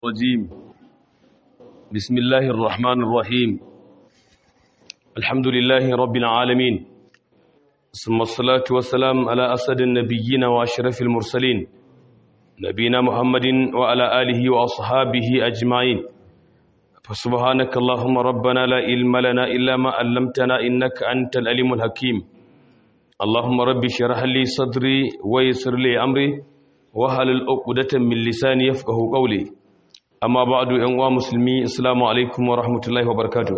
الرجيم بسم الله الرحمن الرحيم الحمد لله رب العالمين ثم الصلاة والسلام على أسد النبيين وأشرف المرسلين نبينا محمد وعلى آله وأصحابه أجمعين فسبحانك اللهم ربنا لا علم لنا إلا ما علمتنا إنك أنت الأليم الحكيم اللهم رب اشرح لي صدري ويسر لي أمري وهل العقدة من لساني يفقه قولي amma ba'adu yan uwa musulmi assalamu alaikum wa rahmatullahi wa barakatuh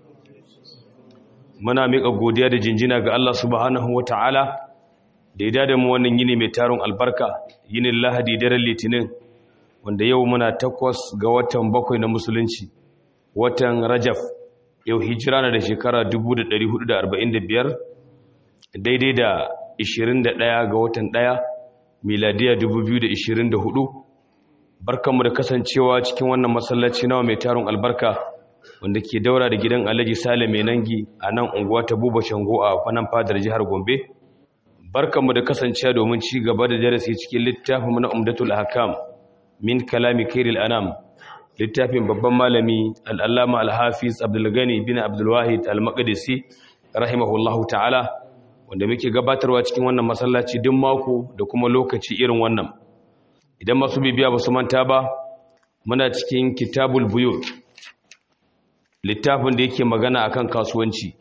muna miƙa godiya da jinjina ga Allah subhanahu wa ta'ala da ya da mu wannan yini mai taron albarka yinin lahadi daren litinin wanda yau muna takwas ga watan bakwai na musulunci watan rajaf yau hijira na da shekara 1445 daidai da 21 ga watan 1 miladiya 2024 barkanmu da kasancewa cikin wannan masallaci nawa mai tarin albarka wanda ke daura da gidan alhaji sale mai nangi a nan unguwa ta buba shango a kwanan fadar jihar gombe barkanmu da kasancewa domin ci gaba da darasi cikin littafin na umdatul hakam min kalami kairil anam littafin babban malami al'allama alhafiz abdulgani bin abdulwahid al-maqdisi rahimahullahu ta'ala wanda muke gabatarwa cikin wannan masallaci duk mako da kuma lokaci irin wannan idan masu bibiya ba su manta ba muna cikin kitabul buyu littafin da yake magana akan kasuwanci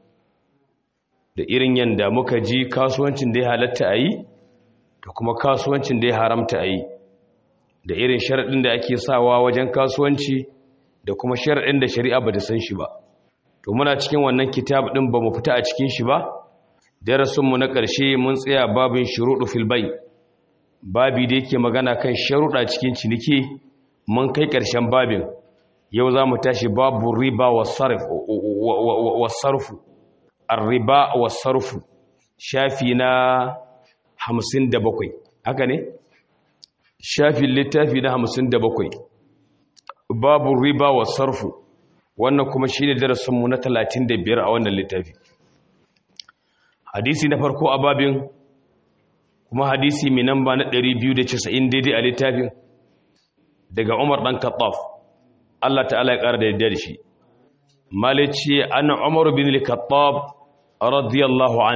da irin yanda muka ji kasuwancin da ya halatta a yi da kuma kasuwancin da ya haramta a yi da irin sharaɗin da ake sawa wajen kasuwanci da kuma sharaɗin da shari'a ba ta san shi ba to muna cikin wannan kitab ɗin ba mu fita a cikin shi ba darasinmu na ƙarshe mun tsaya babin shuruɗu filbai babi da yake magana kan sharuɗa cikin ciniki mun kai ƙarshen babin yau za mu tashi babu riba wa sarfu riba wa sarfu shafi na hamsin da bakwai haka ne? shafin littafi na hamsin da bakwai babu riba wa sarfu wannan kuma shi ne darasinmu na talatin da biyar a wannan littafi hadisi na farko a babin kuma hadisi mai namba na 290 daidai a littafin daga Umar dan Khattab Allah ta'ala ya ƙara da yadda da shi malici an Umar bin al-Khattab radiyallahu an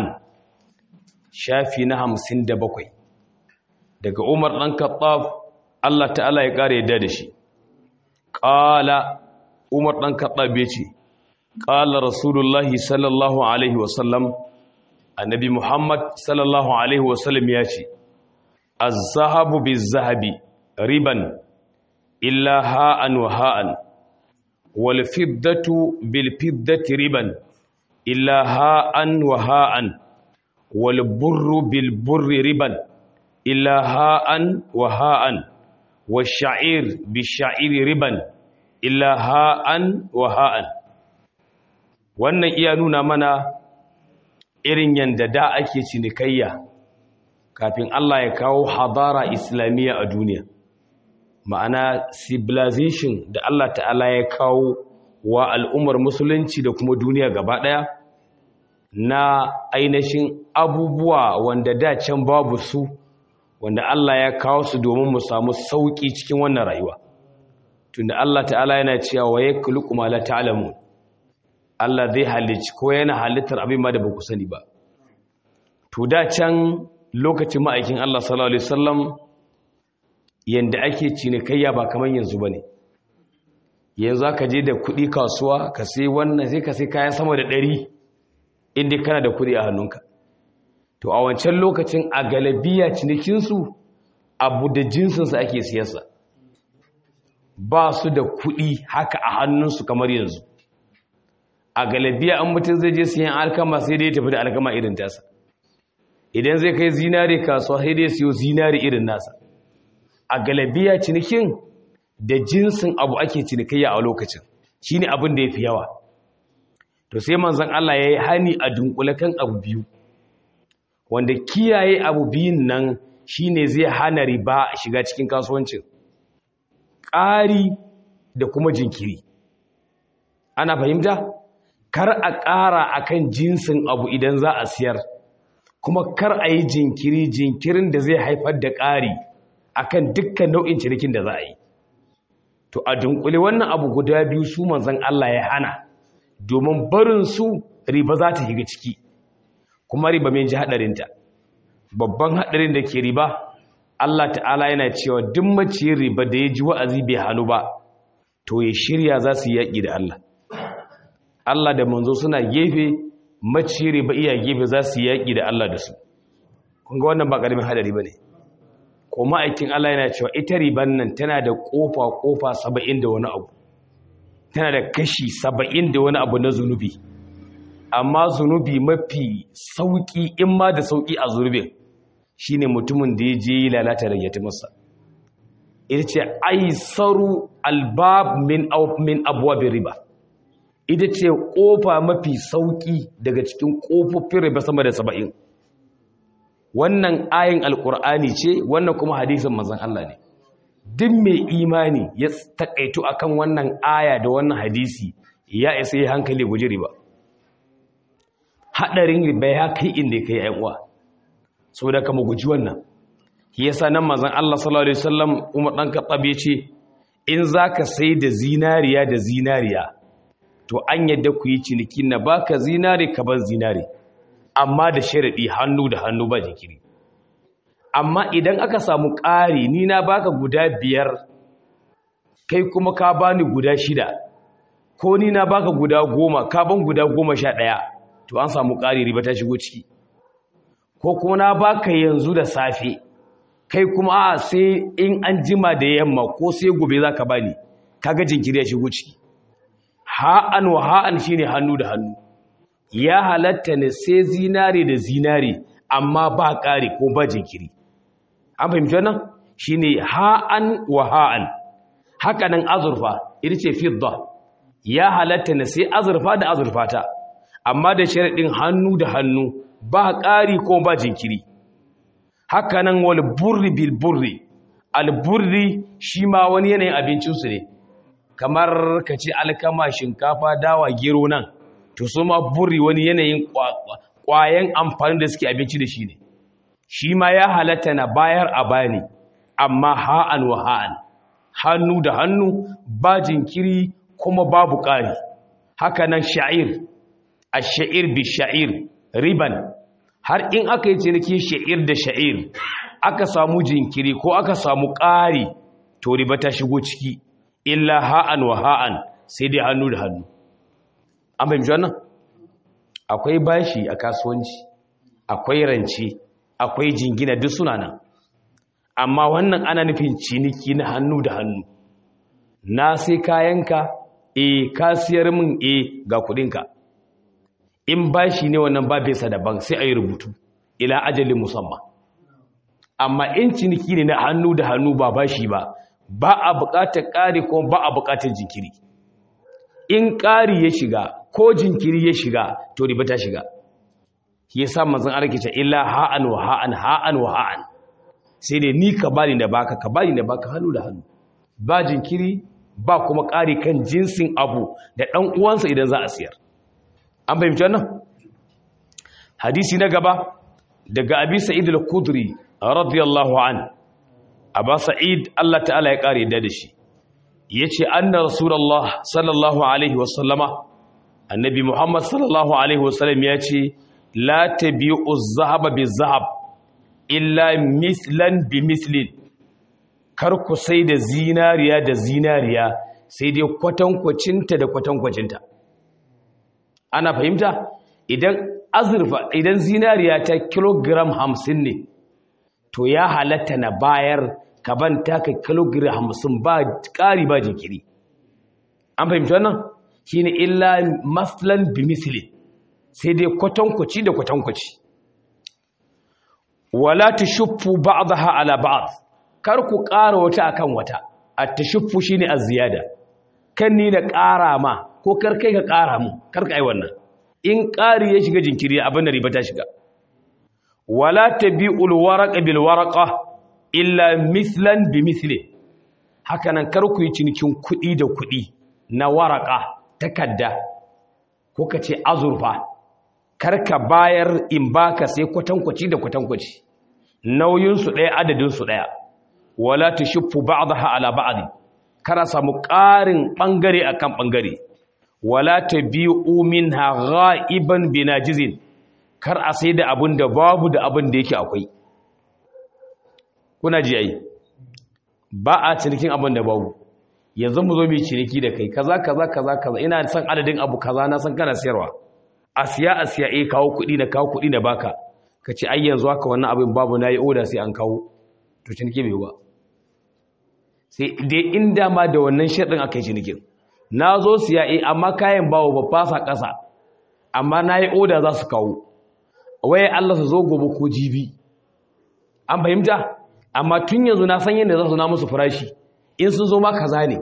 shafi na 57 daga Umar dan Khattab Allah ta'ala ya ƙara yadda da shi qala Umar dan Khattab yace qala Rasulullahi sallallahu alaihi wasallam annabi Muhammad sallallahu alaihi wasallam ya ce az-zahabu biz-zahabi riban illa ha'an wa ha'an wal fiddatu bil fiddati riban illa ha'an wa ha'an wal burru bil burri riban illa ha'an wa ha'an wash-sha'ir bish-sha'iri riban illa ha'an wa ha'an wannan iya nuna mana irin yadda da ake cinikayya kafin Allah ya kawo hadara islamiyya a duniya ma'ana civilization da Allah ta'ala ya kawo wa al'ummar musulunci da kuma duniya gaba ɗaya na ainihin abubuwa wanda da can babu su wanda Allah ya kawo su domin mu samu sauƙi cikin wannan rayuwa tunda Allah ta'ala yana cewa wa yakhluqu ma la ta'lamun Allah zai halicci ko yana halittar abin ma da ba ku sani ba to da can lokacin ma'aikin Allah sallallahu alaihi wasallam yanda ake cinikayya ba kamar yanzu bane yanzu aka je da kuɗi kasuwa ka sai wannan sai ka sai kayan sama da ɗari inda kana da kuɗi a hannunka to a wancan lokacin a galabiya cinikinsu abu da jinsinsa ake siyasa ba su da kuɗi haka a hannunsu kamar yanzu a galabiya an mutum zai je siyan alkama sai dai tafi da alkama irin tasa idan zai kai zinari kasuwa sai dai siyo zinari irin nasa a galabiya cinikin da jinsin abu ake cinikayya a lokacin shine abin da ya fi yawa to sai manzon Allah ya yi hani a dunkule kan abu biyu wanda kiyaye abu biyun nan shine zai hana riba shiga cikin kasuwancin ƙari da kuma jinkiri ana fahimta kar a ƙara a kan jinsin abu idan za a siyar kuma kar a yi jinkiri jinkirin da zai haifar da ƙari a kan dukkan nau'in cinikin da za a yi to a dunkule wannan abu guda biyu su manzon Allah ya hana domin barin su riba za ta shiga ciki kuma riba mai ji hadarinta babban hadarin da ke riba Allah ta'ala yana cewa duk mace riba da ya ji wa'azi bai hannu ba to ya shirya za su yaƙi da Allah Allah da manzo suna gefe mace riba iya gefe za su yaƙi da Allah da su kun ga wannan ba ƙaramin hadari ba ne ko ma'aikin Allah yana cewa ita riban nan tana da ƙofa ƙofa saba'in da wani abu tana da kashi saba'in da wani abu na zunubi amma zunubi mafi sauƙi in ma da sauƙi a zunubin shi ne mutumin da ya je yi lalata da yati masa ita ce aisaru albab min abuwa riba ita ce ƙofa mafi sauƙi daga cikin ƙofofin riba sama da saba'in wannan ayin alƙur'ani ce wannan kuma hadisin mazan Allah ne duk mai imani ya taƙaitu akan wannan aya da wannan hadisi ya isa yi hankali guji riba haɗarin riba ya kai inda ka yi uwa sau da kama guji wannan yasa nan mazan Allah sallallahu Alaihi wasallam umar ɗan kaɓab ya ce in za ka sai da zinariya da zinariya to an yadda ku yi ciniki na baka zinari ka ban zinari amma da sharaɗi hannu da hannu ba jikiri amma idan aka samu ƙari ni na baka guda biyar kai kuma ka bani guda shida ko ni na baka guda goma ka ban guda goma sha ɗaya to an samu ƙari riba ta shigo ciki ko kuma na baka yanzu da safe kai kuma a sai in an jima da yamma ko sai gobe za ka bani kaga jinkiri ya shigo ciki ha'an wa ha'an shine hannu da hannu ya halatta ne sai zinare da zinare amma ba ƙari ko ba jinkiri an fahimci wannan shine ha'an wa ha'an haka nan azurfa ita ce fidda ya halatta ne sai azurfa da azurfa ta amma da sharaɗin hannu da hannu ba ƙari ko ba jinkiri haka nan wal burri bil burri al burri shi ma wani yanayin abincinsu ne kamar ka ce alkama shinkafa dawa gero nan to su ma burri wani yanayin ƙwayan amfani da suke abinci da shi ne shi ma ya halatta na bayar a bani amma ha'an wa ha'an hannu da hannu ba jinkiri kuma babu ƙari haka nan sha'ir a sha'ir bi sha'ir riban har in aka yi ciniki sha'ir da sha'ir aka samu jinkiri ko aka samu ƙari to riba ta shigo ciki illa ha'an wa ha'an sai dai hannu da hannu an fahimci wannan akwai bashi a kasuwanci akwai rance akwai jingina duk suna nan amma wannan ana nufin ciniki na hannu da hannu na sai kayanka e ka siyar min e ga kudinka in bashi ne wannan babinsa daban sai a yi rubutu ila ajalin musamman amma in ciniki ne na hannu da hannu ba bashi ba ba a buƙatar ƙari ko ba a buƙatar jinkiri in ƙari ya shiga ko jinkiri ya shiga to riba ta shiga shi yasa manzon Allah ce illa ha'an wa ha'an ha'an wa ha'an sai dai ni ka bani da baka ka bani da baka hannu da hannu ba jinkiri ba kuma ƙari kan jinsin abu da ɗan uwansa idan za a siyar an fahimci wannan hadisi na gaba daga abi sa'id al-khudri radiyallahu an aba sa'id Allah ta'ala ya kare da shi yace anna rasulullah sallallahu alaihi wasallama annabi muhammad sallallahu alaihi wasallam yace la tabi'u az-zahaba biz-zahab illa mislan bi mislin kar ku sai da zinariya da zinariya sai dai kwatankwacinta da kwatankwacinta ana fahimta idan azurfa idan zinariya ta kilogram hamsin ne to ya halatta na bayar ka ban taka kilogram hamsin ba ƙari ba jinkiri an fahimta wannan shi ne illa maslan bimisili sai dai kwatankwaci da kwatankwaci wala ta shuffu ba'daha ala ba'd kar ku ƙara wata akan wata at-tashuffu shine az-ziyada kan ni na ƙara ma ko kar kai ka ƙara mu kar ka yi wannan in ƙari ya shiga jinkiri abin da riba ta shiga wala tabi'ul waraqa bil waraqa illa mithlan bi mithli haka nan kar ku yi cinikin kuɗi da kuɗi na waraqa takadda ko ka ce azurfa kar ka bayar in baka sai kwatankwaci da kwatankwaci nauyin su ɗaya adadin su ɗaya wala tushiffu ba'daha ala ba'd kar a samu ƙarin ɓangare akan ɓangare wala tabi'u minha ghaiban binajizin kar a sai da abin da babu da abin da yake akwai kuna ji ai ba a cinikin abin da babu yanzu mu zo mu ciniki da kai kaza kaza kaza kaza ina son adadin abu kaza na san kana sayarwa a siya a siya eh kawo kuɗi na kawo kuɗi na baka ka ce ai yanzu haka wannan abin babu na yi oda sai an kawo to ciniki bai ba sai dai inda ma da wannan shaɗin aka yi cinikin na zo siya eh amma kayan bawo ba fasa ƙasa amma na yi oda za su kawo waye Allah su zo gobe ko jibi an fahimta amma tun yanzu na san yadda za su na musu farashi in sun zo ma kaza ne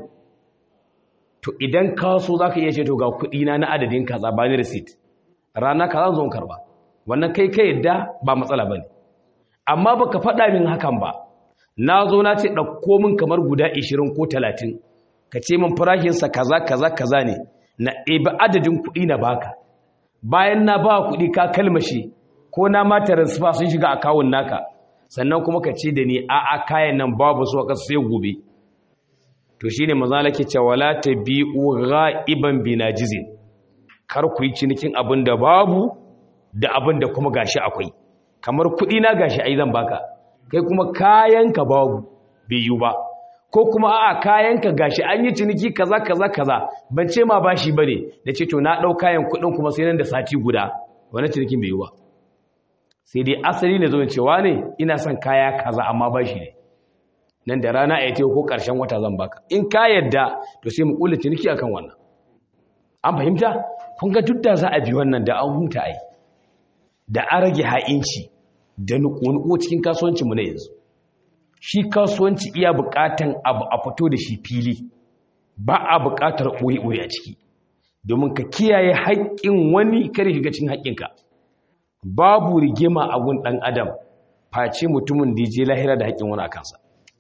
to idan ka so za ka iya ce to ga kuɗi na na adadin kaza ba ni receipt rana kaza zo karba wannan kai kai yadda ba matsala ba ne amma ba ka faɗa min hakan ba na zo na ce ɗauko min kamar guda 20 ko 30 ka ce min farashinsa kaza kaza kaza ne na ɗebi adadin kuɗi na baka bayan na ba kuɗi ka kalmashe ko na ma transfer sun shiga akawun naka sannan kuma ka ce da ni a a kayan nan babu su a sai gobe to shine maza lake cewa la tabi'u ghaiban binajizin kar ku yi cinikin abin da babu da abin da kuma gashi akwai kamar kuɗi na gashi ai zan baka kai kuma kayanka babu bai yi ba ko kuma a'a kayanka gashi an yi ciniki kaza kaza kaza ban ce ma bashi bane da ce to na dau kayan kuɗin kuma sai nan da sati guda wannan cinikin bai yi ba sai dai asali ne zo cewa ne ina son kaya kaza amma bashi ne nan da rana a yi ko ƙarshen wata zan baka in ka yadda to sai mu kula ciniki akan wannan an fahimta kun ga duk da za a bi wannan da an huta ai da an rage ha'inci da nuku cikin kasuwancinmu na yanzu shi kasuwanci iya buƙatan abu a fito da shi fili ba a buƙatar ɓoye-ɓoye a ciki domin ka kiyaye haƙƙin wani kare shiga cikin haƙƙinka babu rigima a gun ɗan adam face mutumin da ya je lahira da haƙƙin wani a kansa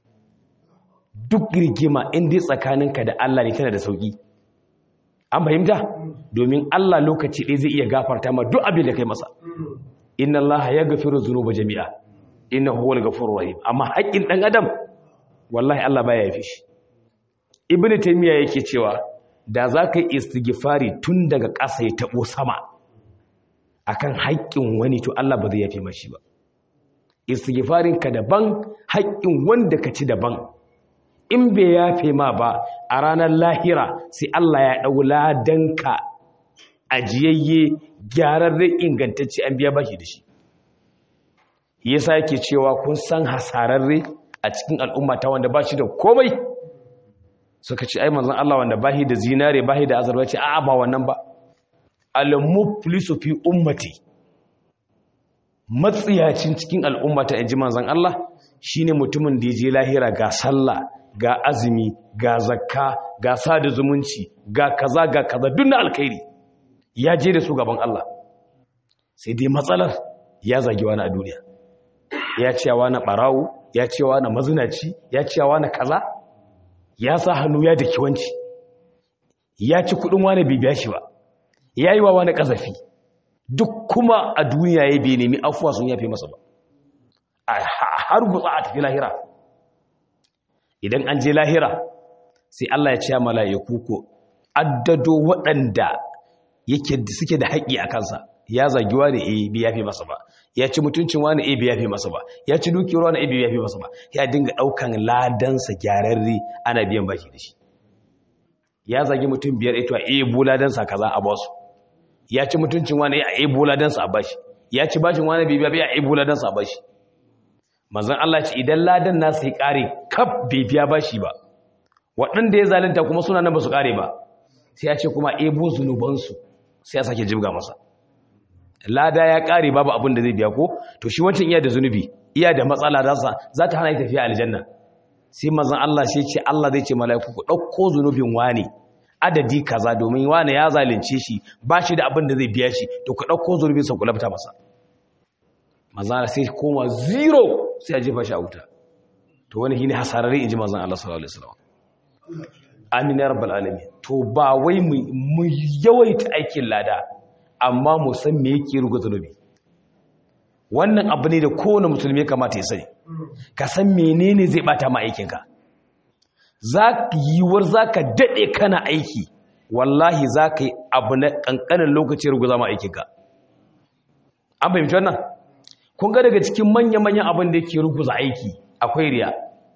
duk rigima inda tsakaninka da Allah ne tana da sauƙi an fahimta domin Allah lokaci ɗaya zai iya gafarta ma duk abin da kai masa inna Allah ya gafiru zunuba jami'a inna huwal ghafurur rahim amma haƙƙin ɗan adam wallahi Allah baya yafi shi ibnu taymiya yake cewa da za ka yi istighfari tun daga ƙasa ya tabo sama akan haƙƙin wani to Allah ba zai yafi mashi ba istighfarin ka daban haƙƙin wanda ka ci daban in bai yafe ma ba a ranar lahira sai Allah ya ɗau ladanka ajiyayye gyararren ingantacce an biya bashi da shi yasa yake cewa kun san hasararre a cikin al'umma ta wanda ba shi da komai suka ce ai manzon Allah wanda bahi da zinare bahi da azurwa ce a'a ba wannan ba al-muflisu fi ummati matsiyacin cikin al'umma ta inji manzon Allah shine mutumin da ya je lahira ga sallah ga azumi ga zakka ga sada zumunci ga kaza ga kaza duk na alkhairi ya je da su gaban Allah sai dai matsalar ya zagi wani a duniya ya ce wani barawo ya ce wani mazinaci ya ce wani kaza ya sa hannu ya daki wanci ya ci kudin wani bibiya shi ba ya yi wa wani kazafi duk kuma a duniya ya bai nemi afuwa sun yafe masa ba har gutsa a tafi lahira idan an je lahira sai Allah ya ce mala'iku ko addado waɗanda yake suke da haƙƙi a kansa ya zagi wani eh bai yafe masa ba ya ci mutuncin wani eh bai yafe masa ba ya ci dukiyar wani eh bai yafe masa ba ya dinga ɗaukan ladansa gyararre ana biyan baki da shi ya zagi mutum biyar ito a eh buladansa kaza a basu ya ci mutuncin wani a eh buladansa a bashi ya ci bashin wani bai biya a eh buladansa a bashi manzon Allah ce idan ladan nasu ya kare kaf bai biya bashi ba waɗanda ya zalunta kuma suna nan ba su kare ba sai ya ce kuma ebo zunubansu sai ya sake jibga masa lada ya kare babu abin da zai biya ko to shi wancan iya da zunubi iya da matsala dasa za ta hana yi tafiya aljanna sai manzon Allah sai ce Allah zai ce mala'iku ku ɗauko zunubin wani adadi kaza domin wani ya zalunce shi ba shi da abin da zai biya shi to ku ɗauko zunubin sa ku lafta masa manzon sai koma zero sai ya jefa shi a wuta to wani shine hasararre inji manzon Allah sallallahu alaihi wasallam amin ya rabbal alamin to ba wai mu yawaita aikin lada amma mu san me yake ruga zanubi wannan abu ne da kowane musulmi ya kamata ya sani ka san menene zai bata ma aikinka za yiwuwar za ka daɗe kana aiki wallahi za ka yi abu na ƙanƙanin lokaci ruguza ma aikinka an fahimci wannan kun ga daga cikin manya-manyan abin da yake ruguza aiki akwai riya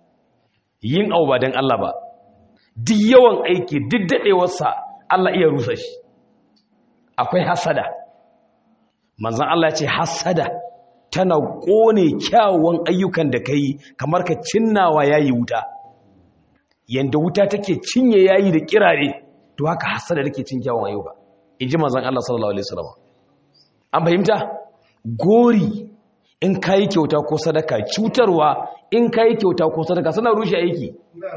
yin abu ba don Allah ba duk yawan aiki duk daɗewarsa Allah iya rusa shi akwai hasada manzan Allah ce hasada tana ƙone kyawun ayyukan da ka yi kamar ka cinnawa yayi wuta yanda wuta take cinye yayi da kirare to haka hasada take cin kyawun ayyuka in ji manzan Allah sallallahu alaihi wasallam an fahimta gori in kayi kyauta ko sadaka cutarwa in kayi kyauta ko sadaka suna rushe aiki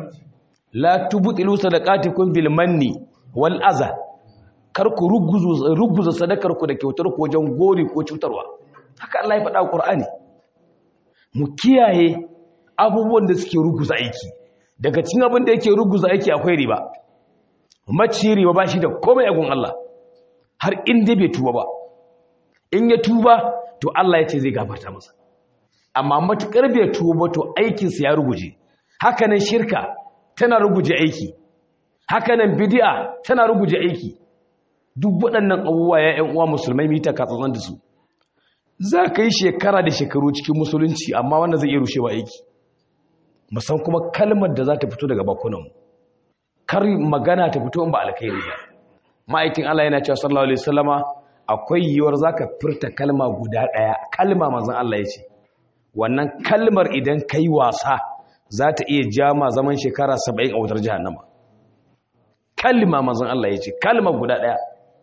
la tubtilu sadaqatikum bil manni wal adha kar ku ruguza sadakar ku da kyautar ku wajen gori ko cutarwa haka Allah ya faɗa a Qur'ani mu kiyaye abubuwan da suke ruguza aiki daga cikin abin da yake ruguza aiki akwai riba maci riba ba shi da komai a gun Allah har inda bai tuba ba in ya tuba to Allah ya ce zai gafarta masa amma matukar bai tuba to aikinsa ya ruguje hakanan shirka tana ruguje aiki hakanan bid'a tana ruguje aiki duk waɗannan abubuwa ya ƴan uwa musulmai mu yi takatsantsan da su za ka yi shekara da shekaru cikin musulunci amma wannan zai iya rushewa aiki musan kuma kalmar da za ta fito daga bakunanmu kar magana ta fito in ba alkhairi ba ma'aikin Allah yana cewa sallallahu alaihi wasallama akwai yiwuwar zaka furta kalma guda daya kalma manzon Allah ya ce wannan kalmar idan kai wasa za ta iya jama zaman shekara 70 a wutar jahannama kalma manzon Allah ya ce kalma guda daya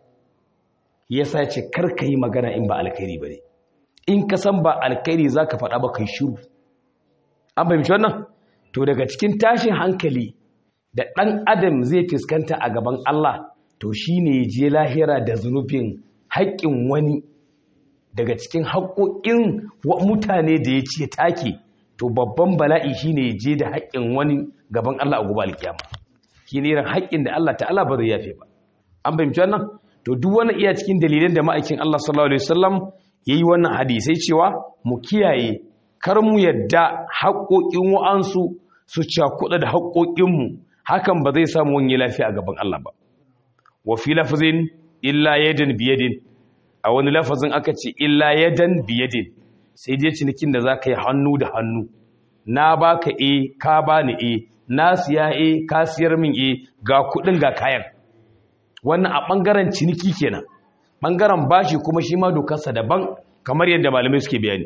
yasa ce kar ka yi magana in ba alkhairi bane in ka san ba alkhairi zaka faɗa ba kai shiru an fahimci wannan to daga cikin tashin hankali da ɗan adam zai fuskanta a gaban Allah to shi ne je lahira da zunubin haƙƙin wani daga cikin haƙoƙin mutane da ya ce take to babban bala'i shi ne je da haƙƙin wani gaban Allah a gobe alkiyama shi ne irin haƙƙin da Allah ta'ala ba zai yafe ba an fahimci wannan to duk wani iya cikin dalilan da ma'aikin Allah sallallahu alaihi wasallam yayi wannan hadisai cewa mu kiyaye kar mu yadda haƙoƙin wa'ansu su cakuɗa da haƙoƙinmu hakan ba zai samu wani lafiya a gaban Allah ba wa fi lafazin illa yadan biyadin a wani lafazin aka ce illa yadan biyadin sai dai cinikin da za ka yi hannu da hannu na baka e ka bani e na siya e ka siyar min e ga kuɗin ga kayan wannan a ɓangaren ciniki kenan ɓangaren bashi kuma shi ma dokarsa daban kamar yadda malamai suke bayani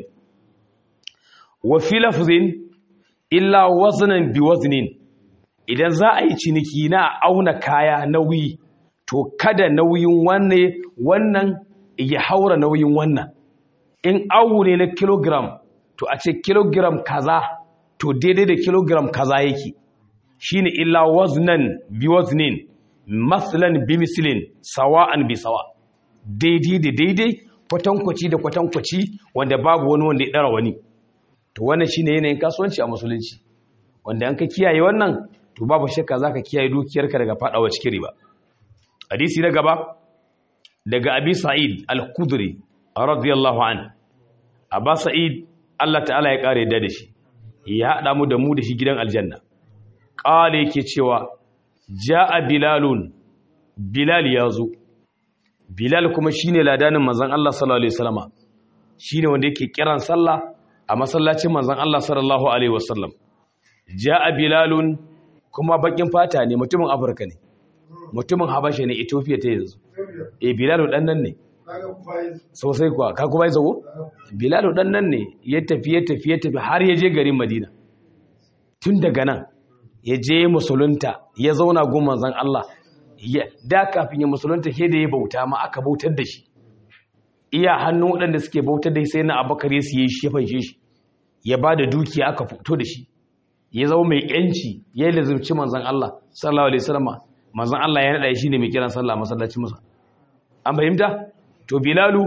wa fi lafazin illa waznan bi waznin idan za a yi ciniki na auna kaya nauyi to kada nauyin wanne wannan ya haura nauyin wannan in awu ne na kilogram to a ce kilogram kaza to daidai da kilogram kaza yake shine illa waznan bi waznin maslan bi mislin sawa'an bi sawa daidai da daidai kwatankwaci da kwatankwaci wanda babu wani wanda ya dara wani to wannan shine yanayin kasuwanci a musulunci wanda an ka kiyaye wannan to babu shakka zaka kiyaye dukiyarka daga fadawa cikin riba hadisi na gaba daga abi sa'id al-khudri radiyallahu an aba sa'id Allah ta'ala ya kare da shi ya hada mu da mu da shi gidan aljanna qale yake cewa jaa bilalun bilal yazo bilal kuma shine ladanin manzon Allah sallallahu alaihi wasallama shine wanda yake kiran sallah a masallacin manzon Allah sallallahu alaihi wasallam jaa bilalun kuma bakin fata ne mutumin afirka ne mutumin habasha ne ethiopia ta yanzu e bilalu dan nan ne sosai kuwa ka kuma yi zago bilalu dan nan ne ya tafi ya tafi ya tafi har ya je garin madina tun daga nan ya je musulunta ya zauna gun manzon Allah da kafin ya musulunta ke da ya bauta ma aka bautar da shi iya hannun waɗanda suke bautar da sai na abakar ya siye shi ya fanshe shi ya ba da dukiya aka fito da shi ya zama mai yanci ya lazimci manzan Allah sallallahu alaihi wasallam manzan Allah ya nada shi ne mai kiran sallah masallacin musa an fahimta to bilalu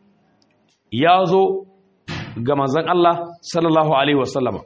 ya zo ga manzan Allah sallallahu alaihi wasallam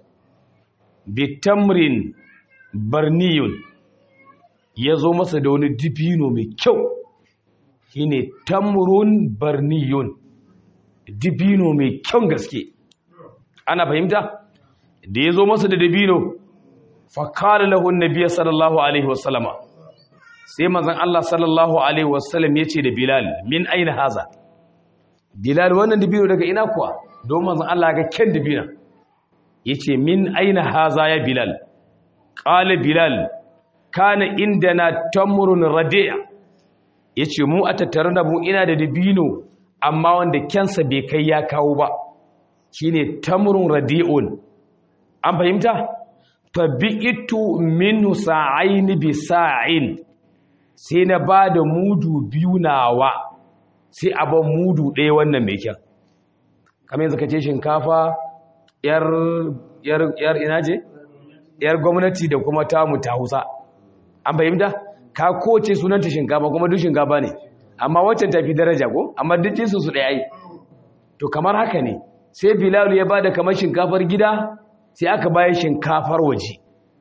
bitamrin barniyun ya zo masa da wani dibino mai kyau shine tamrun barniyun dibino mai kyau gaske ana fahimta da ya zo masa da dabino fa qala lahu an-nabiy sallallahu alaihi wasallama sai manzon Allah sallallahu alaihi wasallam yace da Bilal min aina haza Bilal wannan dibino daga ina kuwa don manzon Allah ga ken dibina yace min aina haza ya Bilal qala Bilal kana indana tamrun radi' yace mu a tattare da mu ina da dibino amma wanda kensa bai kai ya kawo ba shine tamrun radi'un an fahimta fabi'itu minhu sa'aini bi sa'in sai na ba da mudu biyu nawa sai a ban mudu ɗaya wannan mai kyan kamar yanzu ka ce shinkafa yar yar yar ina ce yar gwamnati da kuma tamu ta Hausa an fahimta ka koce sunanta shinkafa kuma duk shinkafa ne amma waccan tafi daraja ko amma duk jinsu su ɗaya yi to kamar haka ne sai Bilal ya bada kamar shinkafar gida sai aka bayar shinkafar waje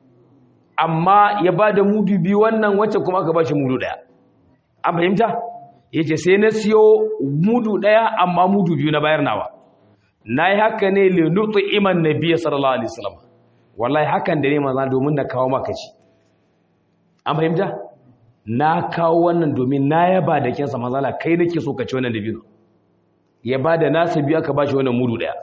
amma ya ba da mudu biyu wannan wacce kuma aka ba shi mudu ɗaya an fahimta ya ce sai na siyo mudu ɗaya amma mudu biyu na bayar nawa na yi haka ne linutu iman na biya sallallahu alaihi wasallam wallahi hakan da ne maza domin na kawo maka ci an fahimta na kawo wannan domin na yaba da kyansa mazala kai nake so ka ci wannan dabino ya ba da nasa biyu aka ba shi wannan mudu ɗaya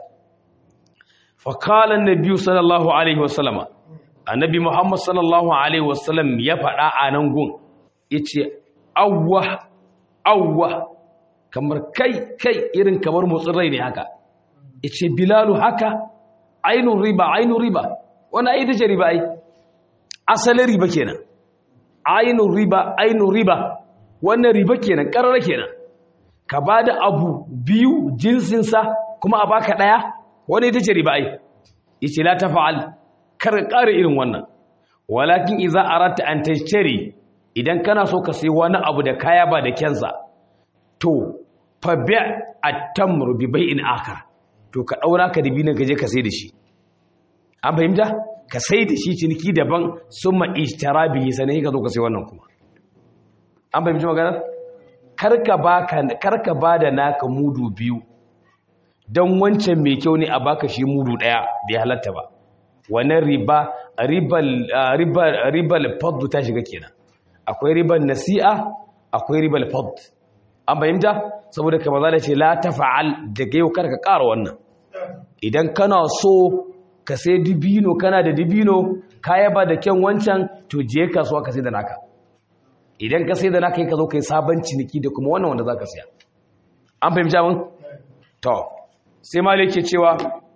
fakalan na biyu sallallahu alaihi wasallama annabi muhammad sallallahu alaihi wasallam ya faɗa a nan gun ya ce awwa awwa kamar kai kai irin kamar motsin rai ne haka ya ce bilalu haka ainihin riba ainihin riba wani ai dace riba ai asalin riba kenan ainihin riba ainihin riba wannan riba kenan ƙarar kenan ka ba da abu biyu jinsinsa kuma a baka ɗaya wani ita ce riba ai yace la tafa'al kar ƙara irin wannan walakin idza aratta an tashtari idan kana so ka sai wani abu da kaya ba da kyansa to fa bi' at-tamru bi bai'in akhar to ka daura ka dibi nan gaje ka sai da shi an fahimta ka sai da shi ciniki daban summa ishtara bihi sanai ka zo ka sai wannan kuma an fahimci magana karka baka karka bada naka mudu biyu don wancan mai kyau ne a baka shi mudu daya bai halatta ba wannan riba ribal ribal ribal fadl ta shiga kenan akwai ribal nasi'a akwai ribal fadl an fahimta saboda kamar zalla ce la tafa'al daga yau karka ƙara wannan idan kana so ka sai dibino kana da dibino kaya ba da kyan wancan to je kasuwa ka sai da naka idan ka sai da naka ka zo kai sabon ciniki da kuma wannan wanda zaka siya an fahimta mun to sai malik ke cewa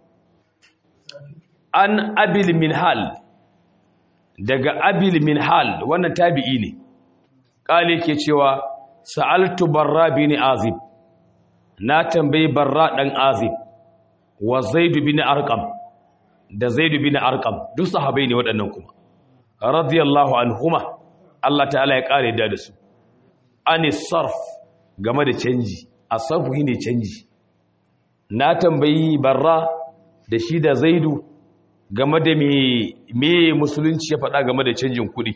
an abil minhal daga abil minhal wannan tabi'i ne kale ke cewa sa'altu barra bin azib na tambayi barra dan azib wa zaid bin arqam da zaid bin arqam duk sahabbai ne waɗannan kuma radiyallahu anhuma Allah ta'ala ya kare da su ani sarf game da canji asarfu ne canji na tambayi barra da shi da zaidu game da me musulunci ya faɗa game da canjin kuɗi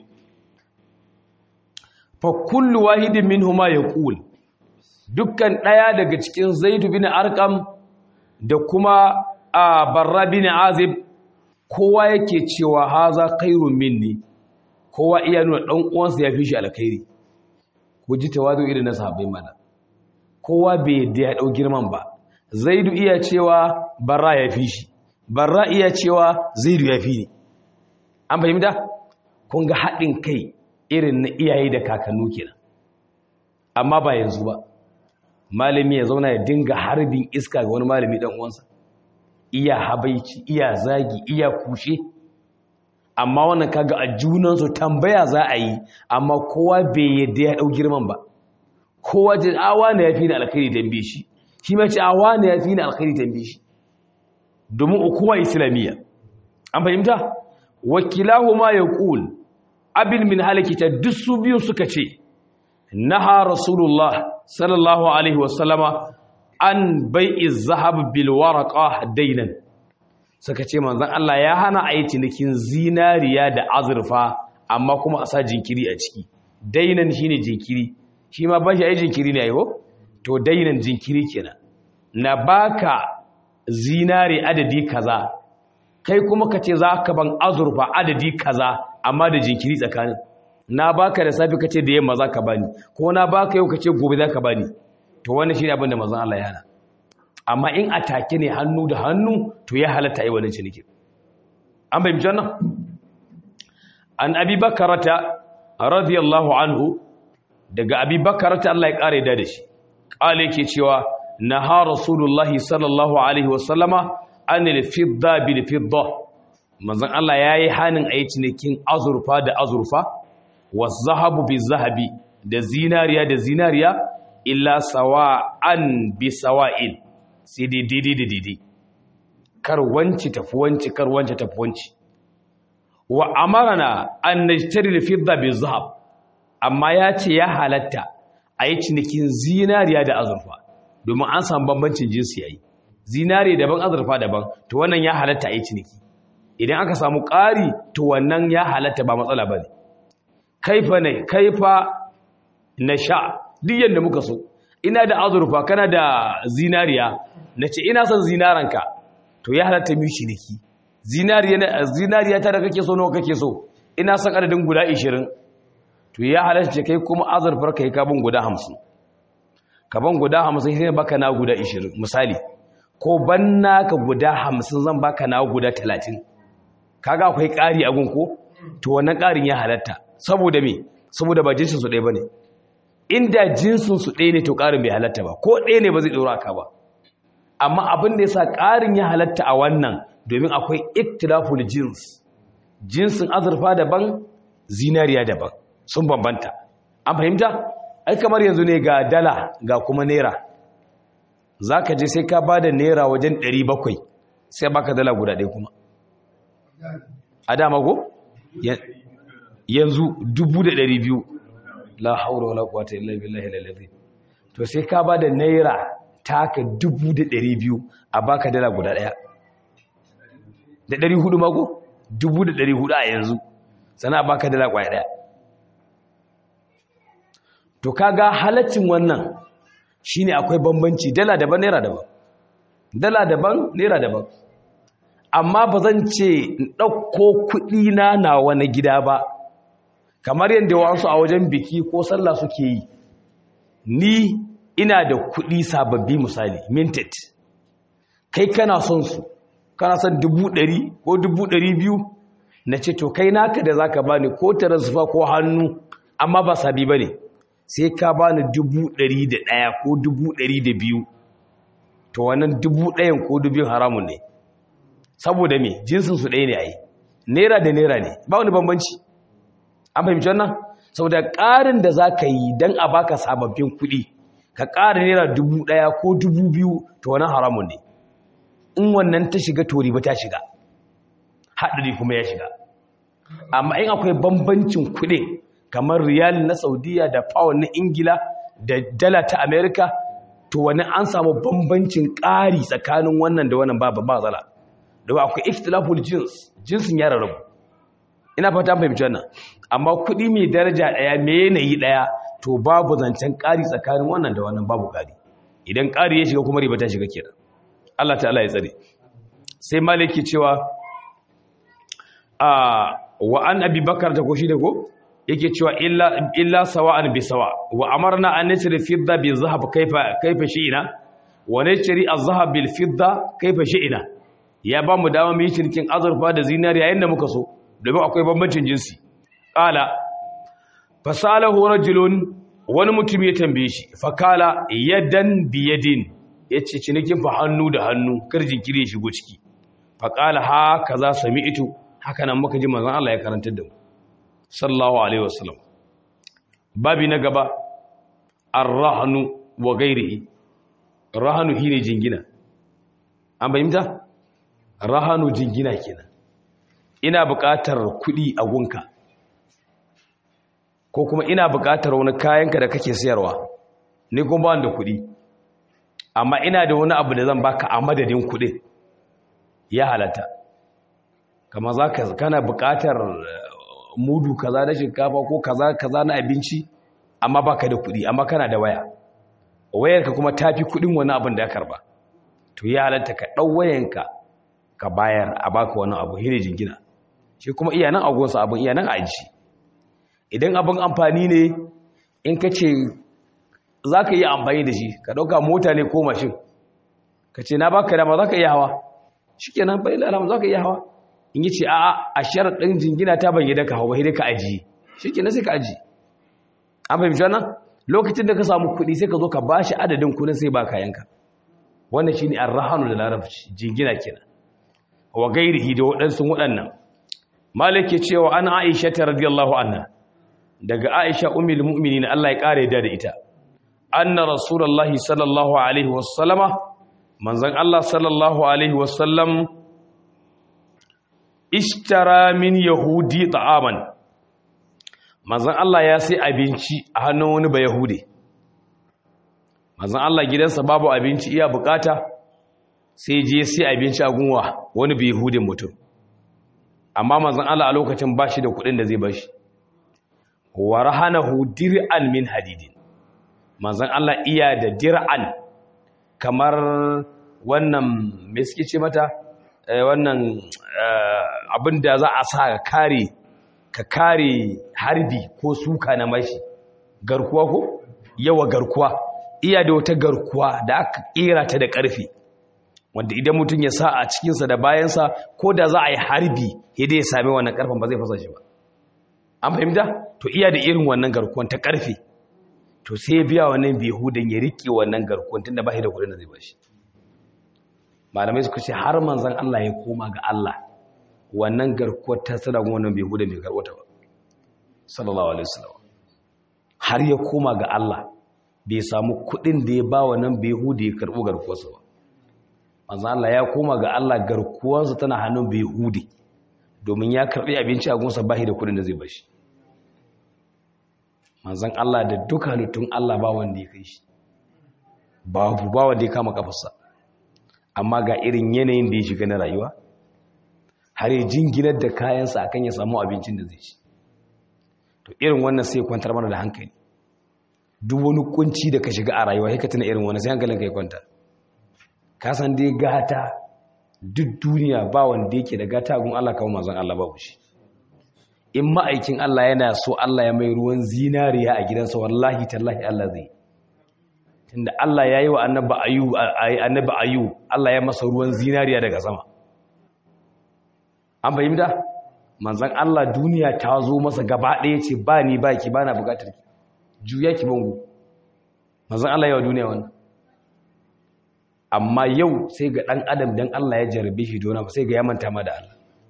fa kullu wahidin minhuma yaqul dukkan ɗaya daga cikin zaidu bin arqam da kuma a barra bin azib kowa yake cewa haza khairun minni kowa iya nuna dan uwansa ya fi shi alkhairi ku ji tawazu irin na sahabbai mana kowa bai da ya dau girman ba zaidu iya cewa barra ya fi shi barra iya cewa zaidu ya fi ni an fahimta kun ga haɗin kai irin na iyaye da kakannu kenan amma ba yanzu ba malami ya zauna ya dinga harbin iska ga wani malami dan uwansa iya habaici iya zagi iya kushe amma wannan kaga a junansu tambaya za a yi amma kowa bai yadda ya dau girman ba kowa ce awa ne ya fi ni alkhairi tambaye shi shi ma ce awa ne ya fi ni alkhairi tambaye shi domin ukuwa islamiyya an fahimta wakilahu ma yaqul abil min halakita duk su biyu suka ce naha rasulullah sallallahu alaihi wasallama an bai'i zahab bil waraqa dainan suka ce manzon Allah ya hana a yi cinikin zinariya da azurfa amma kuma a sa jinkiri a ciki dainan shine jinkiri shi ma ba shi ai jinkiri ne ayo to dainan jinkiri kenan na baka zinari adadi kaza kai kuma ka ce za ka ban azurfa adadi kaza amma da jinkiri tsakanin na baka da safi ka ce da yamma za ka bani ko na baka yau ka ce gobe za ka bani to wannan shi ne abin da mazan Allah ya hana amma in a take ne hannu da hannu to ya halatta yi wannan ciniki an bai mijan nan an abi bakarata radiyallahu anhu daga abi bakarata Allah ya kare da da shi kale yake cewa naha rasulullahi sallallahu alaihi wasallama anil fidda bil fidda manzon Allah yayi hanin ayi cinikin azurfa da azurfa was zahabu bil zahabi da zinariya da zinariya illa sawa'an bi sawa'in sai dai daidai da daidai kar wanci tafi wanci kar wanci tafi wanci wa amarana an nashtari al fidda bil zahab amma ya ce ya halatta ayi cinikin zinariya da azurfa domin an samu bambancin jinsi yayi zinare daban azurfa daban to wannan ya halatta a yi ciniki idan aka samu ƙari to wannan ya halatta ba matsala ba ne kaifa ne kaifa na sha duk yadda muka so ina da azurfa kana da zinariya na ce ina son zinaranka to ya halatta mu ciniki zinariya ta da kake so nawa kake so ina son adadin guda 20 to ya halatta kai kuma azurfar kai kabin guda 50 kaban guda 50 sai baka na guda 20 misali ko ban naka guda hamsin zan baka na guda talatin kaga akwai ƙari a gunko to wannan ƙarin ya halatta saboda me saboda ba jinsin su ɗaya ba ne inda jinsin su ɗaya ne to ƙarin bai halatta ba ko ɗaya ne ba zai ɗora ka ba amma abin da ya sa ƙarin ya halatta a wannan domin akwai iktilaful jins jinsin azurfa daban zinariya daban sun bambanta an fahimta ai kamar yanzu ne ga dala ga kuma naira za ka je sai ka ba da naira wajen 700 sai baka dala guda ɗaya kuma a dama ko? yanzu 2,200 la haura wala kwata illa billahi lalazi to sai ka ba da naira taka 2,200 a baka dala guda ɗaya da 400 mako? 2,400 a yanzu sana baka dala kwaya ɗaya to kaga halaccin wannan shine akwai bambanci dala daban naira daban dala daban naira daban amma ba zan ce in ɗauko kuɗi na na wani gida ba kamar yadda wasu a wajen biki ko sallah suke yi ni ina da kuɗi sababbi misali minted kai kana son su kana son dubu ɗari ko dubu ɗari biyu na ce to kai naka da za ka bani ko taransifa ko hannu amma ba sabi ba ne sai ka bani dubu ɗari da ɗaya ko dubu ɗari da biyu to wannan dubu ɗayan ko dubin haramun ne saboda me jinsinsu ɗaya ne a yi naira da naira ne ba wani bambanci an fahimci wannan saboda ƙarin da za ka yi don a baka sababbin kuɗi ka ƙara naira dubu ɗaya ko dubu biyu to wannan haramun ne in wannan ta shiga to riba ta shiga haɗari kuma ya shiga amma in akwai bambancin kuɗin kamar riyal na saudiya da pound na ingila da dala ta america to wani an samu bambancin ƙari tsakanin wannan da wannan babu ba zala da akwai ikhtilaful jins jinsin ya rarrabu ina fata an fahimci wannan amma kuɗi mai daraja ɗaya mai yanayi ɗaya to babu zancen ƙari tsakanin wannan da wannan babu ƙari idan ƙari ya shiga kuma riba ta shiga kenan Allah ta'ala ya tsare sai maliki cewa a wa an abi bakar ta ko shi da ko yake cewa illa illa sawa'an bi sawa wa amarna an nashri fidda bi zahab kaifa kaifa shi'ina wa nashri az-zahab bil fidda kaifa shi'ina ya ba mu dama mu yi cinikin azurfa da zinariya yanda muka so domin akwai bambancin jinsi qala fasalahu rajulun wani mutum ya tambaye shi fakala yadan bi yadin yace cinikin fa hannu da hannu kar jinkiri ya shigo ciki faqala ha kaza sami'tu haka nan muka ji manzon Allah ya karantar da mu sallallahu alaihi wasallam babi na gaba ar-rahnu wa ghairihi rahanu shine jingina an bayyanta rahanu jingina kenan ina buƙatar kuɗi a gunka ko kuma ina buƙatar wani kayanka da kake sayarwa ni kuma ba da kuɗi amma ina da wani abu da zan baka a madadin kuɗin ya halatta kama za ka kana buƙatar mudu kaza na shinkafa ko kaza kaza na abinci amma baka da kuɗi amma kana da waya wayarka kuma tafi kuɗin wani abin da ya karba to ya halatta ka ɗau wayanka ka bayar a baka wani abu hire jingina shi kuma iya nan agonsa abin iya nan aji idan abin amfani ne in ka ce za ka yi amfani da shi ka ɗauka mota ne ko mashin ka ce na baka dama za ka iya hawa shi kenan bai lalama za ka iya hawa in yi ce a a sharaɗin jingina ta ban yi da ka hau ba ka ajiye shi kenan sai ka ajiye an fahimci wannan lokacin da ka samu kuɗi sai ka zo ka ba shi adadin kuɗin sai ba kayanka wannan shi ne arrahanu da larabci jingina kenan wa gairihi da waɗansu waɗannan malik ke cewa an aisha ta radiyallahu anha daga aisha ummul mu'minin Allah ya kare da ita anna rasulullahi sallallahu alaihi wasallama manzon Allah sallallahu alaihi wasallam ishtara min yahudi ta'aman manzon Allah ya sai abinci a hannun wani ba yahudi manzon Allah gidansa babu abinci iya bukata sai je sai abinci a gunwa wani bai yahudin mutum amma manzon Allah a lokacin bashi da kuɗin da zai bashi wa rahanahu dir'an min hadidin manzon Allah iya da dir'an kamar wannan me suke ce mata wannan abin da za a sa ka kare ka kare harbi ko suka na mashi garkuwa ko yawa garkuwa iya da wata garkuwa da aka kera ta da ƙarfi wanda idan mutum ya sa a cikinsa da bayansa ko da za a yi harbi yadda ya sami wannan ƙarfin ba zai fasa shi ba an fahimta to iya da irin wannan garkuwan ta ƙarfe to sai biya wannan behudan ya riƙe wannan garkuwan tun da ba shi da kudin da zai ba shi malamai suka ce har manzan Allah ya koma ga Allah wannan garkuwar ta tsada wannan behudan bai karɓo ta ba sallallahu alaihi wasallam har ya koma ga Allah bai samu kudin da ya ba wannan behuda ya karɓo garkuwarsa ba manzan Allah ya koma ga Allah garkuwarsa tana hannun behudi domin ya karɓi abinci a gunsa bashi da kudin da zai bashi manzan Allah da duka halittun Allah ba wanda ya kai shi babu ba wanda ya kama kafarsa amma ga irin yanayin da ya shiga na rayuwa har ya jinginar da kayansa akan ya samu abincin da zai ci to irin wannan sai kwantar mana da hankali duk wani kunci da ka shiga a rayuwa sai ka tuna irin wannan sai hankalin ka ya kwanta ka san dai gata duk duniya ba wanda yake da gata gun Allah kawo manzon Allah babu shi in ma'aikin Allah yana so Allah ya mai ruwan zinariya a gidansa wallahi tallahi Allah zai tunda Allah ya yi wa annabi ayu annabi ayu Allah ya masa ruwan zinariya daga sama an fahimta manzon Allah duniya ta zo masa gaba ɗaya ce ba ni ba ki bana bukatar ki juya ki bango manzon Allah ya wa duniya wannan amma yau sai ga ɗan adam don Allah ya jarabe shi dona ba sai ga ya manta ma da Allah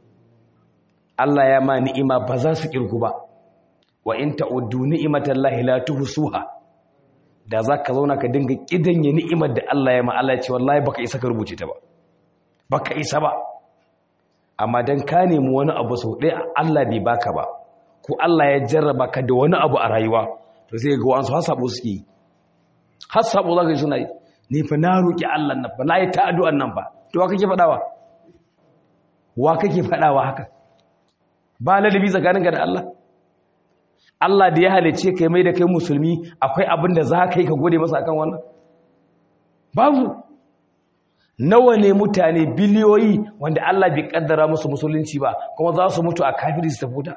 Allah ya ma ni'ima ba za su kirgu ba wa in ta'uddu ni'imatan lahi la tuhsuha da za ka zauna ka dinga kidanye ni'imar da Allah ya ma Allah ya ce wallahi baka isa ka rubuce ta ba baka isa ba amma dan ka nemi wani abu sau ɗaya Allah bai baka ba ko Allah ya jarraba ka da wani abu a rayuwa to sai ga wasu hasabo suke yi hasabo za ka yi suna yi ni fa na roƙi Allah nan fa na yi ta addu'an nan fa to wa kake faɗawa wa kake faɗawa haka ba ladabi tsakaninka da Allah Allah da ya halice kai mai da kai musulmi akwai abin da za ka yi ka gode masa akan wannan babu nawa ne mutane biliyoyi wanda Allah bai kaddara musu musulunci ba kuma za su mutu a kafiri su tafuta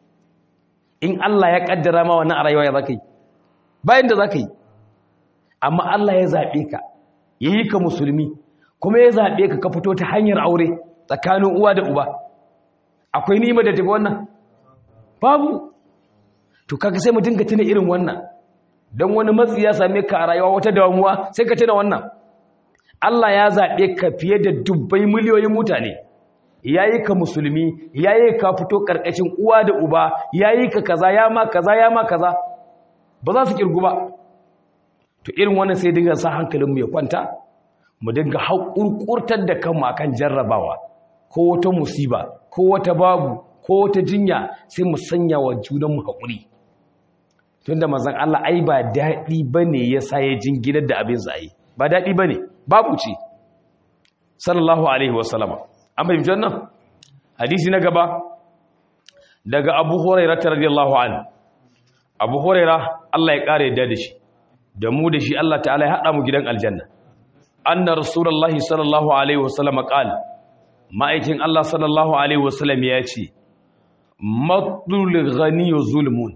in Allah ya kaddara ma wannan a rayuwa ya za ka yi bayan da za ka yi amma Allah ya zaɓe ka ya yi ka musulmi kuma ya zaɓe ka ka fito ta hanyar aure tsakanin uwa da uba akwai nima da tafi wannan babu to kaga sai mu dinga tuna irin wannan don wani matsi ya same ka a rayuwa wata damuwa sai ka tuna wannan Allah ya zaɓe ka fiye da dubbai miliyoyin mutane ya yi ka musulmi ya yi ka fito ƙarƙashin uwa da uba ya yi ka kaza ya ma kaza ya ma kaza ba za su ƙirgu ba to irin wannan sai dinga sa hankalinmu ya kwanta mu dinga haƙurƙurtar da kanmu akan jarrabawa ko wata musiba ko wata babu ko wata jinya sai mu sanya wa junanmu haƙuri tunda mazan Allah ai ba daɗi bane ya sa ya jinginar da abin sa yi ba daɗi bane babu ce sallallahu alaihi wasallama an fahimci wannan hadisi na gaba daga Abu Hurairah radiyallahu anhu Abu Hurairah Allah ya kare da shi da mu da shi Allah ta'ala ya haɗa mu gidan aljanna anna rasulullahi sallallahu alaihi wasallam qala ma'aikin Allah sallallahu alaihi wasallam ya ce matlul ghaniyu zulmun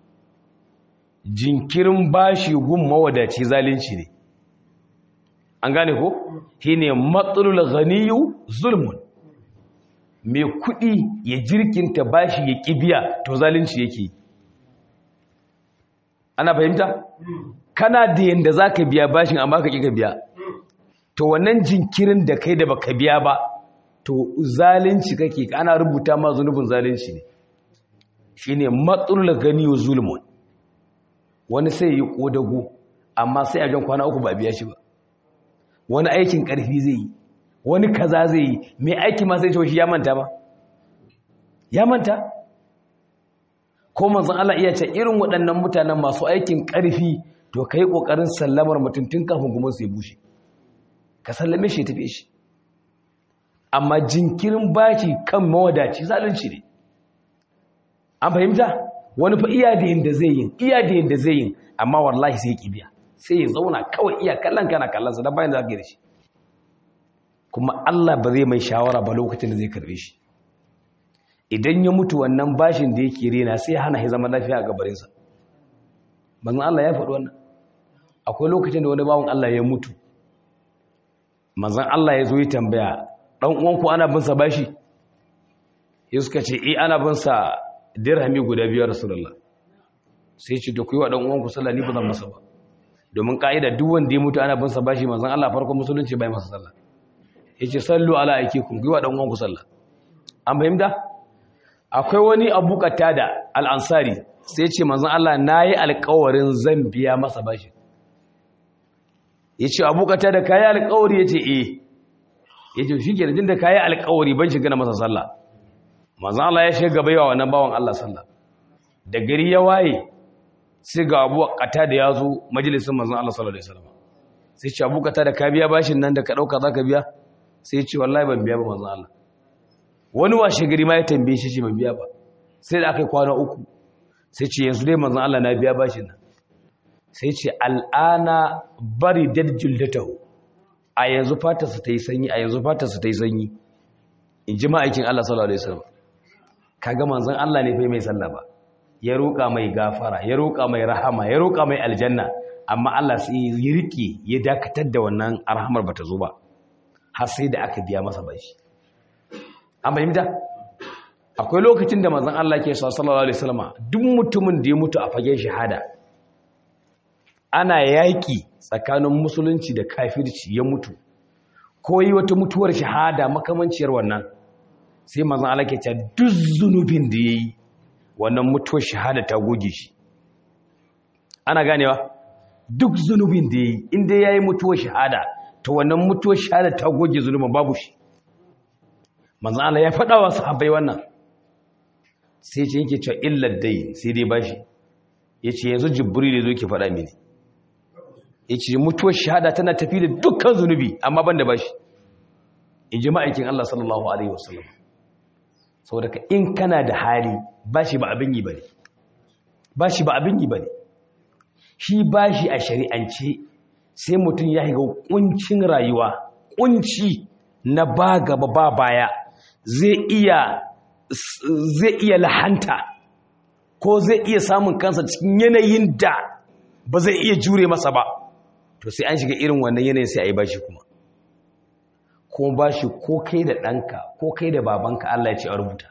jinkirin bashi gun mawadaci zalunci ne an gane ko shine matlul ghaniyu zulmun mai kudi ya jirkinta bashi ya kibiya to zalunci yake ana fahimta kana da yanda zaka biya bashin amma ka kika biya to wannan jinkirin da kai da baka biya ba to zalunci kake ana rubuta ma zunubin zalunci ne shine matsalul ganiyu zulmun wani sai yi kodago amma sai a jan kwana uku ba biya shi ba wani aikin karfi zai yi wani kaza zai yi mai aiki ma sai ce shi ya manta ba ya manta ko manzon Allah iya ce irin waɗannan mutanen masu aikin karfi to kai kokarin sallamar mutum tun kafin kuma su bushe ka sallame shi tafi shi amma jinkirin baki kan mawadaci zalunci ne an fahimta wani fa iya da yadda zai yin iya da yadda zai yin amma wallahi sai ya biya sai ya zauna kawai iya kallon kana kallon sa dan bayan da zaka da shi kuma Allah ba zai mai shawara ba lokacin da zai karbe shi idan ya mutu wannan bashin da yake rena sai hana shi zaman lafiya a gabarin sa manzon Allah ya faɗi wannan akwai lokacin da wani bawon Allah ya mutu manzon Allah ya zo yi tambaya dan uwanku ana bin sa bashi ya suka ce eh ana bin sa dirhami guda biyar rasulullah sai ce da ku yi wa dan uwanku sallah ni ba zan masa ba domin ka'ida duk wanda ya mutu ana bin sa bashi manzon Allah farkon musulunci bai masa sallah yace sallu ala aikikum ku yi wa dan uwanku sallah an fahimta akwai wani abu da al-ansari sai ce manzon Allah nayi alƙawarin zan biya masa bashi yace abu da kai alƙawari yace eh ya ce shi ke jin da kayi alkawari ban shiga na masa sallah manzan Allah ya shiga baiwa wannan bawan Allah sallah da gari ya waye sai ga abu kata da ya zo majalisun manzan Allah sallallahu alaihi wasallam sai ce abu kata da ka biya bashin nan da ka dauka zaka biya sai ce wallahi ban biya ba manzan Allah wani washe gari ma ya tambaye shi ce ban biya ba sai da aka yi kwana uku sai ce yanzu dai manzan Allah na biya bashin nan sai ce al'ana bari dadjuldatahu a yanzu fatarsa ta yi sanyi a yanzu fatarsa ta yi sanyi in ji ma'aikin Allah sallallahu Alaihi wasallam kaga manzon Allah ne fai mai sallah ba ya roƙa mai gafara ya roƙa mai rahama ya roƙa mai aljanna amma Allah sai ya rike ya dakatar da wannan arhamar bata zo ba har sai da aka biya masa bashi an fahimta akwai lokacin da manzon Allah ke sallallahu alaihi wasallam duk mutumin da ya mutu a fagen shahada ana yaƙi tsakanin musulunci da kafirci ya mutu ko yi wata mutuwar shahada makamanciyar wannan sai mazan alaƙe ta duk zunubin da ya yi wannan mutuwar shahada ta goge shi ana ganewa duk zunubin da ya yi inda ya yi mutuwar shahada ta wannan mutuwar shahada ta goge zunubin babu shi mazan ala ya faɗa wa sahabbai wannan sai ce yake cewa illar dai sai dai bashi ya ce yanzu jibril da zo ke faɗa mini ya ce mutuwar shahada tana tafi da dukkan zunubi amma ban da bashi in ji ma'aikin Allah sallallahu Alaihi wasallam sau daga in kana da hali bashi ba abin yi ba ne bashi ba abin yi ba ne shi bashi a shari'ance sai mutum ya higa kuncin rayuwa kunci na ba gaba ba baya zai iya zai iya lahanta ko zai iya samun kansa cikin yanayin da ba zai iya jure masa ba to sai an shiga irin wannan yanayin sai a yi bashi kuma kuma bashi ko kai da ɗanka ko kai da babanka Allah ya ce a rubuta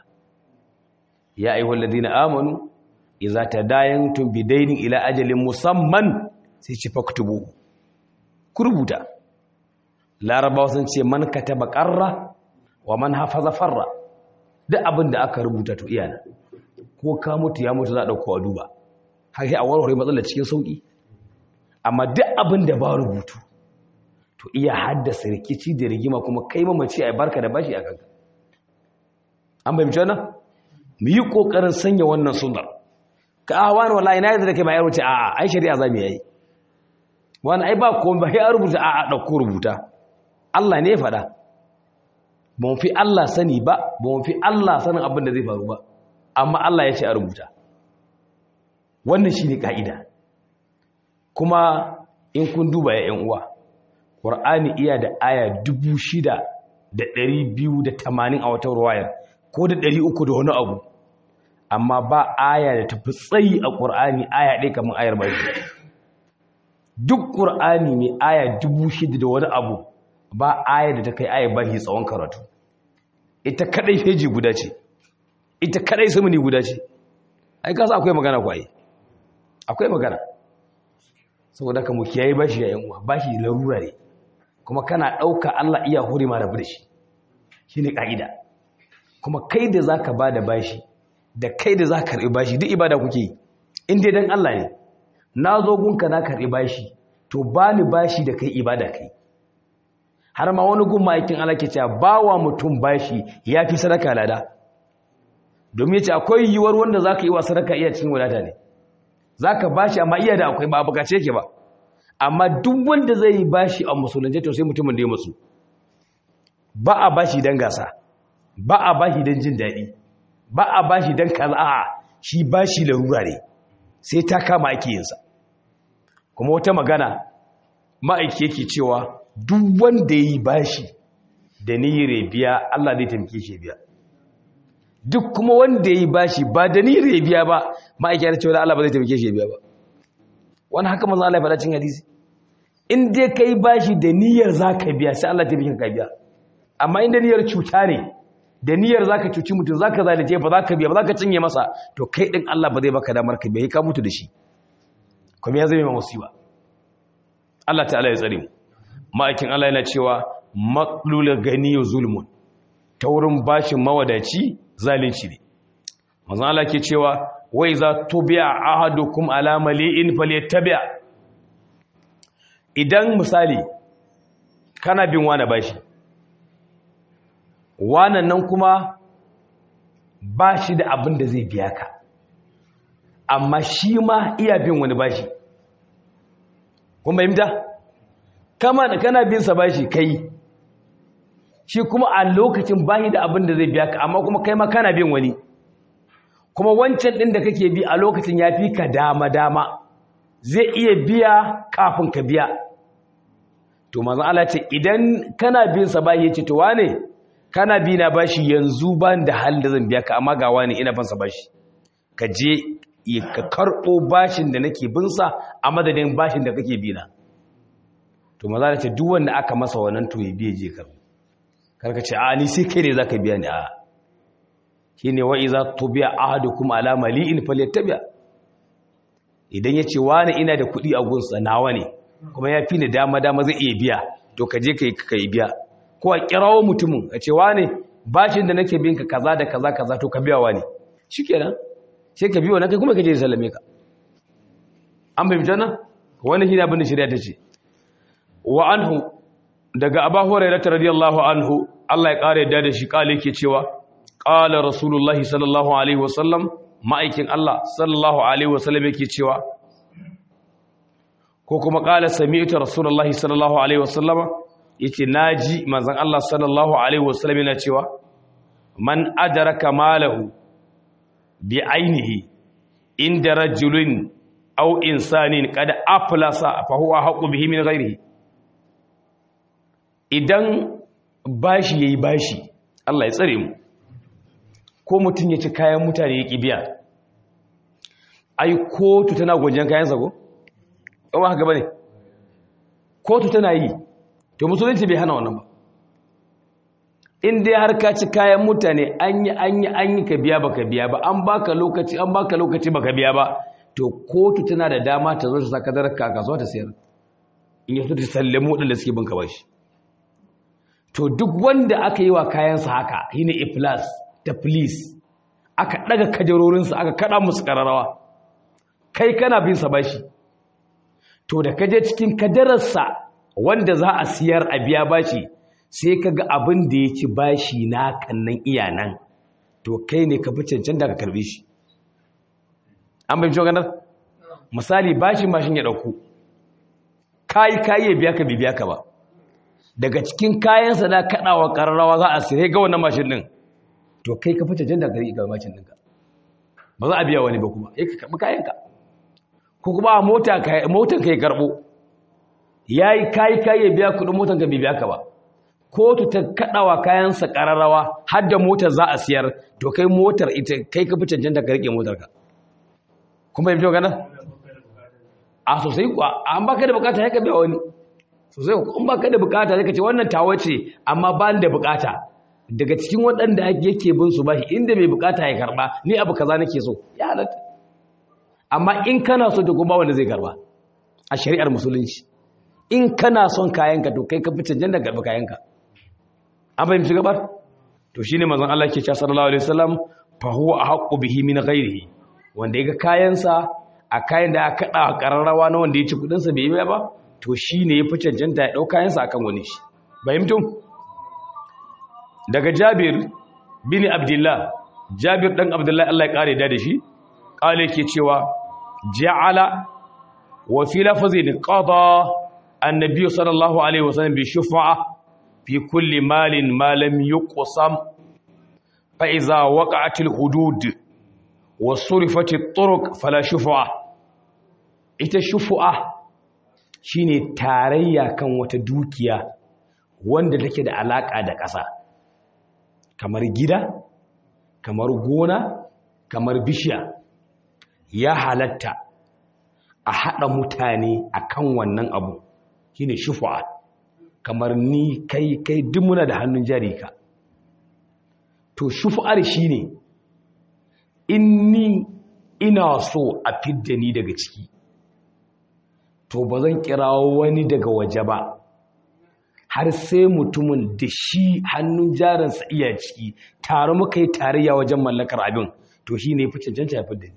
ya ayi walladina amanu idza tadayantum bidainin ila ajalin musamman sai ce faktubu ku rubuta larabawa sun ce man kataba qarra wa man hafaza farra duk abin da aka rubuta to iyana ko ka mutu ya mutu za a dauko a duba har sai a warware matsalar cikin sauki amma duk abin da ba rubutu to iya haddasa rikici da rigima kuma kai mamaci a barka da bashi a kanka an bai wannan mu yi kokarin sanya wannan sunnar ka a wani wallahi na yadda da kai ba ya wuce a a ai shari'a za mu yi wani ai ba komai ba ya rubuta a a ɗauko rubuta Allah ne ya faɗa ba mu fi Allah sani ba ba mu fi Allah sanin abin da zai faru ba amma Allah ya ce a rubuta wannan shi ne ƙa'ida kuma in kun duba ya ‘yan uwa ƙwar'ani iya da aya dubu shida da ɗari biyu da tamanin a wata ruwayar ko da ɗari uku da wani abu amma ba aya da tafi tsayi a ƙur'ani aya ɗaya kamar ayar bashi duk ƙur'ani mai aya dubu shida da wani abu ba aya da ta kai aya bashi tsawon karatu ita kaɗai feji guda ce ita kaɗai samuni guda ce ai kasa akwai magana kwaye akwai magana saboda ka mu kiyaye bashi ya yanwa bashi larura ne kuma kana ɗauka Allah iya huri ma rabu da shi shi ne ƙa'ida kuma kai da za ka ba da bashi da kai da za ka karɓi bashi duk ibada kuke yi in dai don Allah ne na zo gunka na karɓi bashi to ba ni bashi da kai ibada kai har ma wani gun ma'aikin Allah ke cewa ba wa mutum bashi ya fi sadaka lada domin ya ce akwai yiwuwar wanda za ka yi wa sadaka iya cikin wadata ne za ka bashi amma iya da akwai ba bukace ke ba amma duk wanda zai yi bashi a musulunci to sai mutumin da ya musu ba a bashi don gasa ba a bashi don jin daɗi ba a bashi don kaza a shi bashi larura ne sai ta kama ake yinsa kuma wata magana ma'aiki yake cewa duk wanda ya yi bashi da niyyar biya Allah zai taimake shi biya duk kuma wanda ya yi bashi ba da niyyar biya ba ma'aiki ya cewa Allah ba zai taimake shi biya ba wani haka manzo Allah ya faɗa cikin hadisi in dai kai bashi da niyyar zaka biya sai Allah ta bikin ka biya amma inda niyyar cuta ne da niyyar zaka cuci mutum zaka zalunce ba zaka biya ba zaka cinye masa to kai din Allah ba zai baka damar ka biya ka mutu da shi kuma ya zama musiba Allah ta'ala ya tsare mu ma'aikin Allah yana cewa maqlul ganiyu zulmun ta wurin bashin mawadaci zalunci ne manzo Allah ke cewa wai za tubi'a ahadukum ala mali'in falyattabi' idan misali kana bin wani bashi wannan nan kuma bashi da abin da zai biya ka amma shi ma iya bin wani bashi kuma yimta kama da kana bin sa bashi kai shi kuma a lokacin bashi da abin da zai biya ka amma kuma kai ma kana bin wani kuma wancan ɗin da kake bi a lokacin ya fi ka dama-dama zai iya biya kafin ka biya to mazan Allah ce idan kana bin sa bashi ya ce to wane kana bi na bashi yanzu ba da halin da zan biya ka amma ga wane ina ban sa bashi ka je ka karɓo bashin da nake bin sa a madadin bashin da kake bi na to maza Allah ce duk wanda aka masa wannan to ya biye je karɓo karka ce a ni sai kai ne zaka biya ni a shine wa iza tubiya ahadukum ala mali'in falyattabi idan yace wani ina da kuɗi a gunsa nawa ne kuma ya fi ni dama dama zai iya biya to ka je kai kai biya ko a kirawo mutumin a ce wani bashin da nake bin ka kaza da kaza kaza to ka biya wani shikenan sai ka biya wannan kai kuma ka je sallame ka an bai mutana wannan shine abin da shari'a ta ce wa anhu daga abu hurairah radiyallahu anhu Allah ya kare da shi kale yake cewa qala rasulullahi sallallahu alaihi wasallam ma'aikin Allah sallallahu alaihi wasallam yake cewa ko kuma qala sami'tu rasulullahi sallallahu alaihi wasallam yace naji manzon Allah sallallahu alaihi wasallam yana cewa man adraka malahu bi ainihi inda rajulin aw insanin qad aflasa fa huwa haqqu bihi min ghairihi idan bashi yayi bashi Allah ya tsare mu ko mutum ya ci kayan mutane ya biya ai kotu tana gwajen kayansa ko kuma haka bane kotu tana yi to musulunci bai hana wannan ba in dai har ka ci kayan mutane an yi an yi an yi ka biya baka biya ba an baka lokaci an baka lokaci baka biya ba to kotu tana da dama ta zo ta saka daraka kasuwa ta sayar in yaso ta sallame wadanda suke bin ka bashi to duk wanda aka yi wa kayansa haka shine iflas da police aka daga kajarorinsa aka kada musu kararawa kai kana bin sa bashi to da kaje cikin kadararsa wanda za a siyar a biya bashi sai kaga abin da ya ci bashi na kannan iyanan to kai ne ka fi cancanta ka karbe shi an bai ganar misali bashin bashin ya dauko kai kai ya biya ka bibiya ka ba daga cikin kayansa na kadawa kararrawa za a sai ga wannan mashin din to kai ka fita janda gari ga mashin ɗinka ba za a biya wani ba kuma ya ka karɓi kayanka ko kuma a mota motan ka ya karɓo ya yi kayi kayi ya biya kuɗin motan ka bai biya ka ba kotu ta kaɗawa kayansa ƙararrawa har da motar za a siyar to kai motar ita kai ka fi cancanta ka riƙe motar ka kuma yi gana a sosai kuwa an baka da bukata ya ka biya wani sosai in baka da bukata ya ka ce wannan tawa ce amma ba da bukata daga cikin waɗanda yake bin su bashi inda mai bukata ya karba ni abu kaza nake so ya halatta amma in kana so to kuma wanda zai karba a shari'ar musulunci in kana son kayanka to kai ka fi cancanta karbi kayanka an fahimci gabar to shine manzon Allah ke cewa sallallahu alaihi wasallam fa huwa ahqqu bihi min ghairihi wanda yaga kayansa a kayan da aka kada kararrawa na wanda ya ci kudin sa bai yi ba to shine ya fi cancanta ya dau kayansa akan wani shi fahimtum daga Jabir bin Abdullah Jabir dan Abdullah Allah ya kare da shi kale yake cewa ja'ala wa fi lafazin qada annabi sallallahu alaihi wasallam bi shufa'a fi kulli malin ma lam yuqsam fa iza waqa'atil hudud wa surifatit turuq fala shufa'a ita shufa'a shine tarayya kan wata dukiya wanda take da alaka da ƙasa kamar gida kamar gona kamar bishiya ya halatta a haɗa mutane a kan wannan abu shi ne shufu'a kamar ni kai kai duk muna da hannun jari ka to shufu'ar shi ne in ni ina so a fidda ni daga ciki to ba zan kirawo wani daga waje ba har sai mutumin da shi hannun jarinsa iya ciki tare muka yi tarayya wajen mallakar abin to shi ne fi cancanta ya fidda ni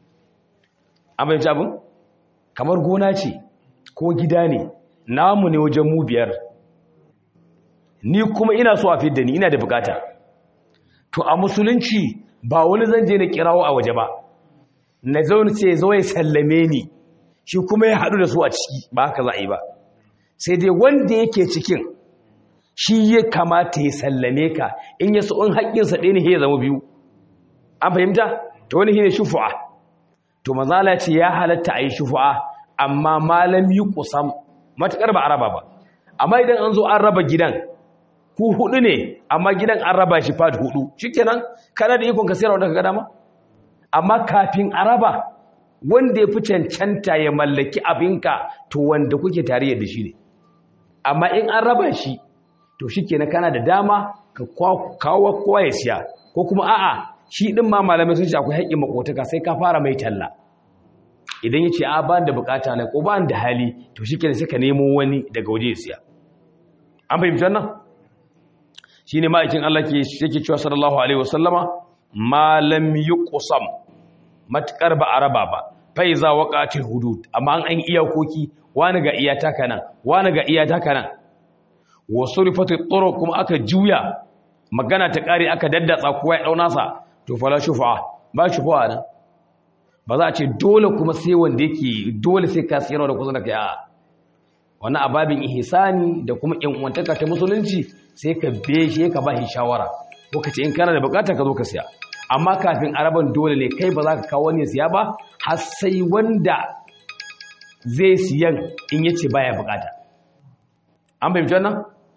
an fahimci abin kamar gona ce ko gida ne namu ne wajen mu biyar ni kuma ina so a fidda ni ina da bukata to a musulunci ba wani zan je na kirawo a waje ba na zaune ce zo ya sallame ni shi kuma ya haɗu da su a ciki ba haka za a yi ba sai dai wanda yake cikin shi ya kamata ya sallame ka in ya so in haƙƙinsa ɗaya ne ya zama biyu an fahimta to wani shi ne shufu'a to mazala ce ya halatta a yi shufu'a amma malam yi kusam matuƙar ba a raba ba amma idan an zo an raba gidan ku hudu ne amma gidan an raba shi fat hudu shikenan kana da ikon ka sayar wanda ka ga dama amma kafin a raba wanda ya fi cancanta ya mallaki abinka to wanda kuke tare da shi ne amma in an raba shi to shikenan kana da dama ka kawo kowa ya siya ko kuma a'a shi din ma malamai sun ce akwai haƙƙin makotaka sai ka fara mai talla idan ya ce a ba da bukata na ko ba da hali to shikenan sai ka nemo wani daga waje ya siya an fahimci wannan shine ma'aikin Allah ke yake cewa sallallahu alaihi wasallama ma lam yuqsam matkar ba araba ba fa iza waqatil hudud amma an an iyakoki wani ga iyata kana wani ga iyata kana wa surifatu turuq kuma aka juya magana ta kare aka daddatsa kowa ya dauna sa to fala shufa ba shufa nan ba za a ce dole kuma sai wanda yake dole sai ka sayarwa da kusa da kai a wani ababin ihsani da kuma yan uwantaka ta musulunci sai ka beshe ka ba shi shawara ko ka ce in kana da bukata ka zo ka siya amma kafin araban dole ne kai ba za ka kawo wani siya ba har sai wanda zai siyan in yace baya bukata an fahimci wannan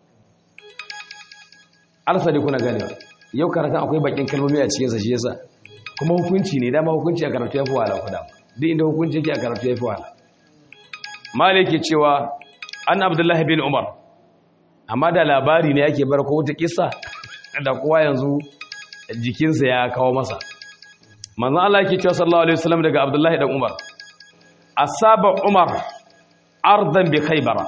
alsa dai kuna ganewa yau karatun akwai bakin kalmomi a cikinsa shi yasa kuma hukunci ne dama hukunci a karatu ya fi wahala kuda duk inda hukunci yake a karatu ya fi wahala malik ke cewa an abdullahi bin umar amma da labari ne yake bar ko wata kissa da kowa yanzu jikinsa ya kawo masa manzon Allah yake cewa sallallahu alaihi wasallam daga abdullahi dan umar asaba umar ardan bi khaybara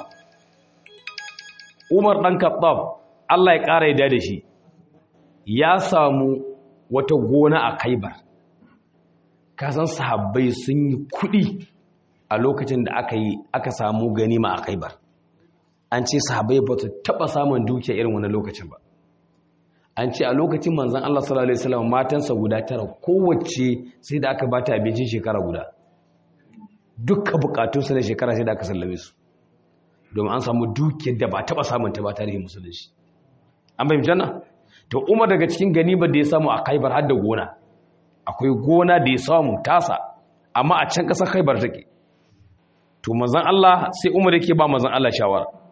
umar dan kattab Allah ya kara yadda da shi ya samu wata gona a kaibar kasan sahabbai sun yi kudi a lokacin da aka yi aka samu ganima a kaibar an ce sahabbai ba su taba samun dukiya irin wani lokacin ba an ce a lokacin manzan Allah sallallahu alaihi wasallam matansa guda tara kowace sai da aka bata abincin shekara guda dukkan bukatunsa na shekara sai da aka sallame su domin an samu dukiyar da ba taba samun ta ba tarihin musulunci an bai janna to umar daga cikin ganimar da ya samu a khaibar har da gona akwai gona da ya samu tasa amma a can kasar khaibar take to manzon Allah sai umar yake ba manzon Allah shawara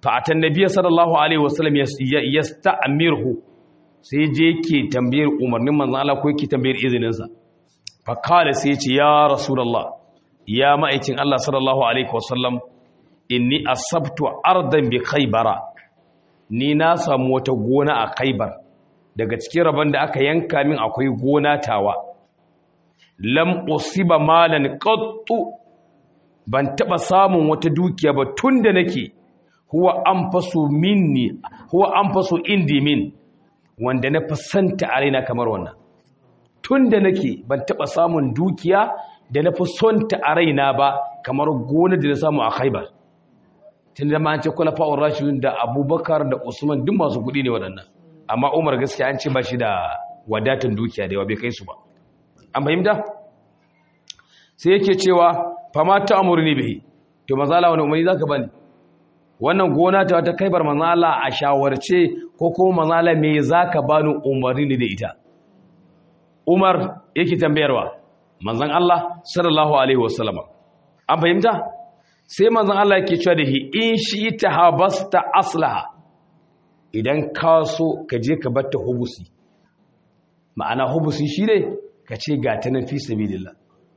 fa atan nabiyyi sallallahu alaihi wasallam yasta'mirhu sai je yake tambayar umarnin manzon Allah ko yake tambayar izinin sa fa kala sai ya ce ya rasulullah ya ma'aikin Allah sallallahu alaihi wasallam inni asabtu ardan bi khaybara ni na samu wata gona a khaybar daga cikin rabon da aka yanka min akwai gona tawa lam usiba malan qattu ban taba samun wata dukiya ba tunda nake huwa anfasu minni huwa anfasu indi min wanda na fasanta a raina kamar wannan tunda nake ban taba samun dukiya da na fi sonta a raina ba kamar gona da na samu a Khaibar tunda ma an ce khulafa'ur rashidun da Abubakar da Usman duk masu kuɗi ne waɗannan amma Umar gaskiya an ce ba shi da wadatan dukiya da yawa bai kai su ba an fahimta sai yake cewa fama ta amurni bihi to mazala wani umarni zaka bani wannan gona ta wata kaibar mazala a shawarce ko kuma mazala me zaka bani umarni ne da ita Umar yake tambayarwa manzon Allah sallallahu alaihi wasallam an fahimta sai manzon Allah yake cewa da hi in shi ta habasta aslaha idan ka so ka je ka batta hubusi ma'ana hubusi shi ne ka ce ga ta nan fi sabilillah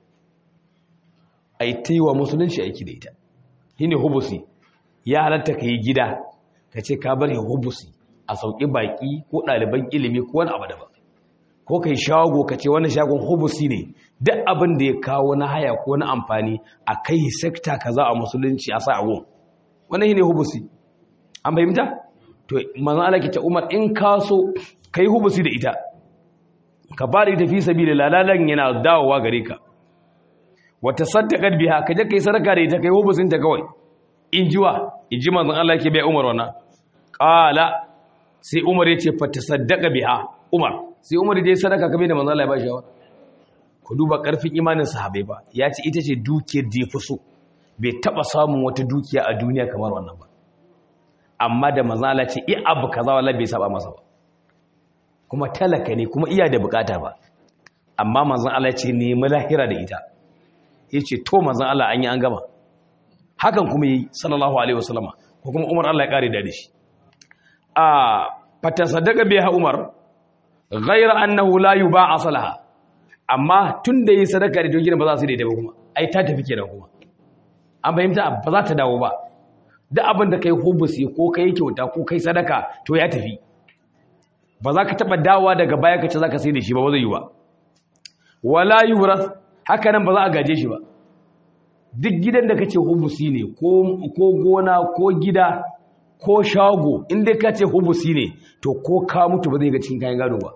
ai ta yi wa musulunci aiki da ita shi ne hubusi ya halatta ka yi gida ka ce ka bari hubusi a sauƙi baƙi ko ɗaliban ilimi ko wani abu daban ko ka yi shago ka ce wani shagon hubusi ne duk abin da ya kawo na haya ko na amfani a kai sekta kaza a musulunci a sa a gun wannan shi ne hubusi an fahimta to manzon Allah ke ce Umar in ka so kai hubusi da ita ka ba da ita fi sabili lalalan yana dawowa gare ka wata saddaqat biha ka je kai sadaka da ita kai hubusin ta kawai in jiwa in ji manzon Allah ke bai Umar wannan qala sai Umar yace fa tasaddaqa biha Umar sai Umar je sadaka kabe da manzon Allah ya ba shi ku duba karfin imanin sahabbai ba ya ce ita ce dukiyar da ya fi so bai taba samun wata dukiya a duniya kamar wannan ba amma da manzala ce i abu kaza wallahi bai saba masa ba kuma talaka ne kuma iya da bukata ba amma manzon Allah ce nemi lahira da ita yace to manzon Allah an yi an gama hakan kuma yi sallallahu alaihi wasallama ko kuma Umar Allah ya kare da shi a fatasaddaqa biha Umar ghayra annahu la yuba'a salaha amma tunda yi sadaka da dogin ba za su da ita ba kuma ai ta tafi kenan kuma an fahimta ba za ta dawo ba duk abin da kai hubusi ko kai kyauta ko kai sadaka to ya tafi ba za ka taɓa dawowa daga baya ka ce za ka sai da shi ba ba zai yi ba wala yuras haka nan ba za a gaje shi ba duk gidan da ka ce hubusi ne ko gona ko gida ko shago inda ka ce hubusi ne to ko ka mutu ba zai ga cikin kayan gado ba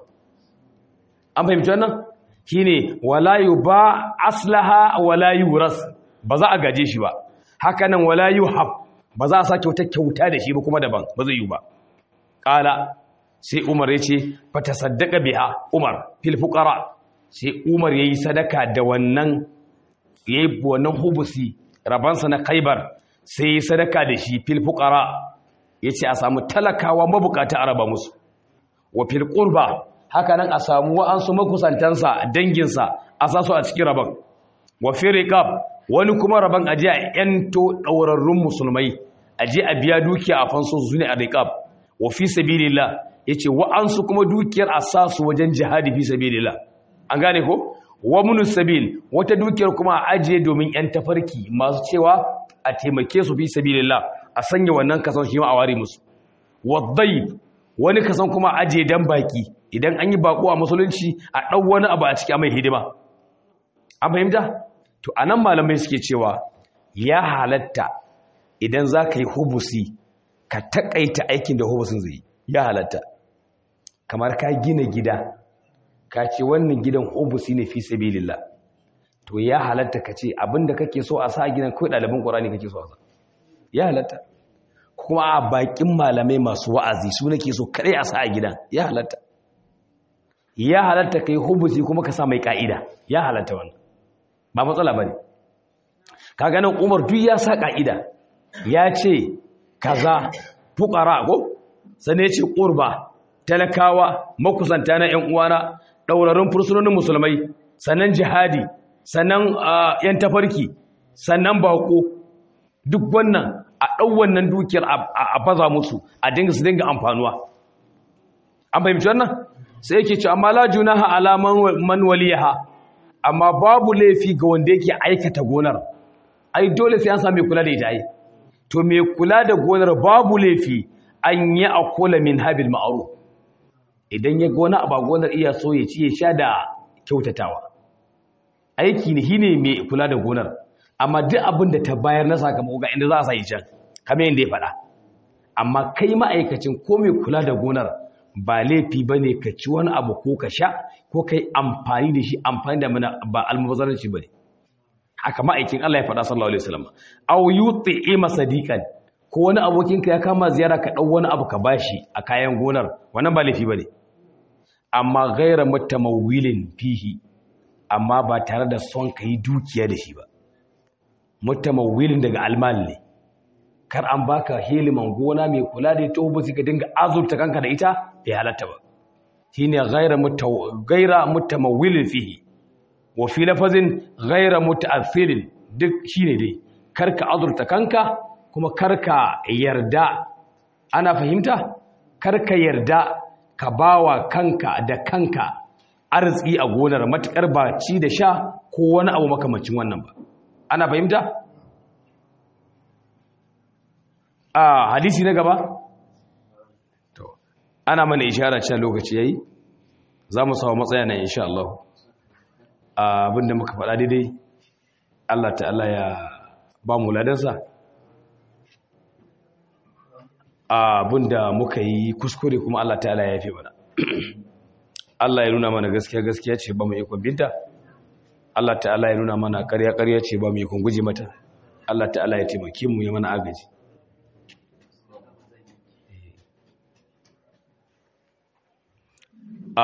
an fahimci wannan shine wala ba aslaha wala yuras ba za a gaje shi ba haka nan wala yuhab ba za a sa kyauta kyauta da shi ba kuma daban ba zai yi ba ƙala sai umar ya ce fata saddaka biha umar fil fuqara sai umar yayi sadaka da wannan yayi wannan hubusi rabansa na khaybar sai yayi sadaka da shi fil fuqara yace a samu talakawa mabukata a raba musu wa fil qurba haka nan a samu wa'ansu makusantansa danginsa a sasu a cikin raban wa fil riqab wani kuma raban aje a yanto daurarrun musulmai aje a biya dukiya a fanso su ne a riqab wa fi sabilillah yace wa'ansu kuma dukiyar a sasu wajen jihadi fi sabilillah an gane ko wa munus sabil wata dukiyar kuma a ajiye domin yan tafarki masu cewa a taimake su fi sabilillah a sanya wannan kasan shi ma a ware musu wadayb wani kasan kuma a ajiye dan baki idan an yi bako a musulunci a dau wani abu a ciki a mai hidima an fahimta to anan malamai suke cewa ya halatta idan za ka yi hubusi ka takaita aikin da hubusin zai ya halatta kamar ka gina gida ka ce wannan gidan hubusi ne fi sabilillah to ya halatta ka ce abinda kake so a sa gidan kai ɗaliban ƙorani kake so a sa ya halatta kuma a bakin malamai masu wa'azi su nake so kare a sa a gidan ya halatta ya halatta kai hubusi kuma ka sa mai ka'ida ya halatta wannan ba matsala bane ka ganin Umar duk ya sa ka'ida ya ce kaza fuqara ko sane ce qurba talakawa makusanta na ƴan uwana daurarin fursunonin musulmai sannan jihadi sannan yan tafarki sannan bako duk wannan a ɗau wannan dukiyar a baza musu a dinga su dinga amfanuwa an fahimci wannan sai yake ce amma la junaha ala man waliyaha amma babu laifi ga wanda yake aikata gonar ai dole sai an sami kula da ita ai to me kula da gonar babu laifi an yi akola min habil ma'ruf idan ya gona a gonar iya so ya ci ya sha da kyautatawa aiki ne shine mai kula da gonar amma duk abin da ta bayar na sakamako ga inda za a sai can kamar yadda ya faɗa amma kai ma'aikacin ko mai kula da gonar ba laifi ba ne ka ci wani abu ko ka sha ko ka yi amfani da shi amfani da mana ba almubazzaranci ba ne haka ma'aikin Allah ya faɗa sallallahu alaihi wasallam aw yuti'ima sadiqan ko wani abokinka ya kama ziyara ka ɗau wani abu ka bashi a kayan gonar wannan ba laifi ba ne amma gaira mutamawilin fihi amma ba tare da son ka yi dukiya da shi ba mutamawilin daga almal ne kar an baka heliman gona mai kula da ita ba ka dinga azurta kanka da ita bai halatta ba shine gaira mutaw gaira mutamawilin fihi wa fi lafazin gaira muta'athilin duk shine dai karka azurta kanka kuma karka yarda ana fahimta karka yarda ka bawa kanka da kanka arziki a gonar matukar ba ci da sha ko wani abu makamacin wannan ba ana fahimta a hadisi na gaba to ana mana ishara cewa lokaci yayi za mu samu matsaya nan insha Allah abinda muka faɗa daidai Allah ta'ala ya ba mu ladansa abinda muka yi kuskure kuma Allah ta'ala ya yafe mana Allah ya nuna mana gaskiya gaskiya ce ba mu yi binta Allah ta'ala ya nuna mana ƙarya ƙarya ce ba mu yi guje mata Allah ta'ala ya taimake mu ya mana agaji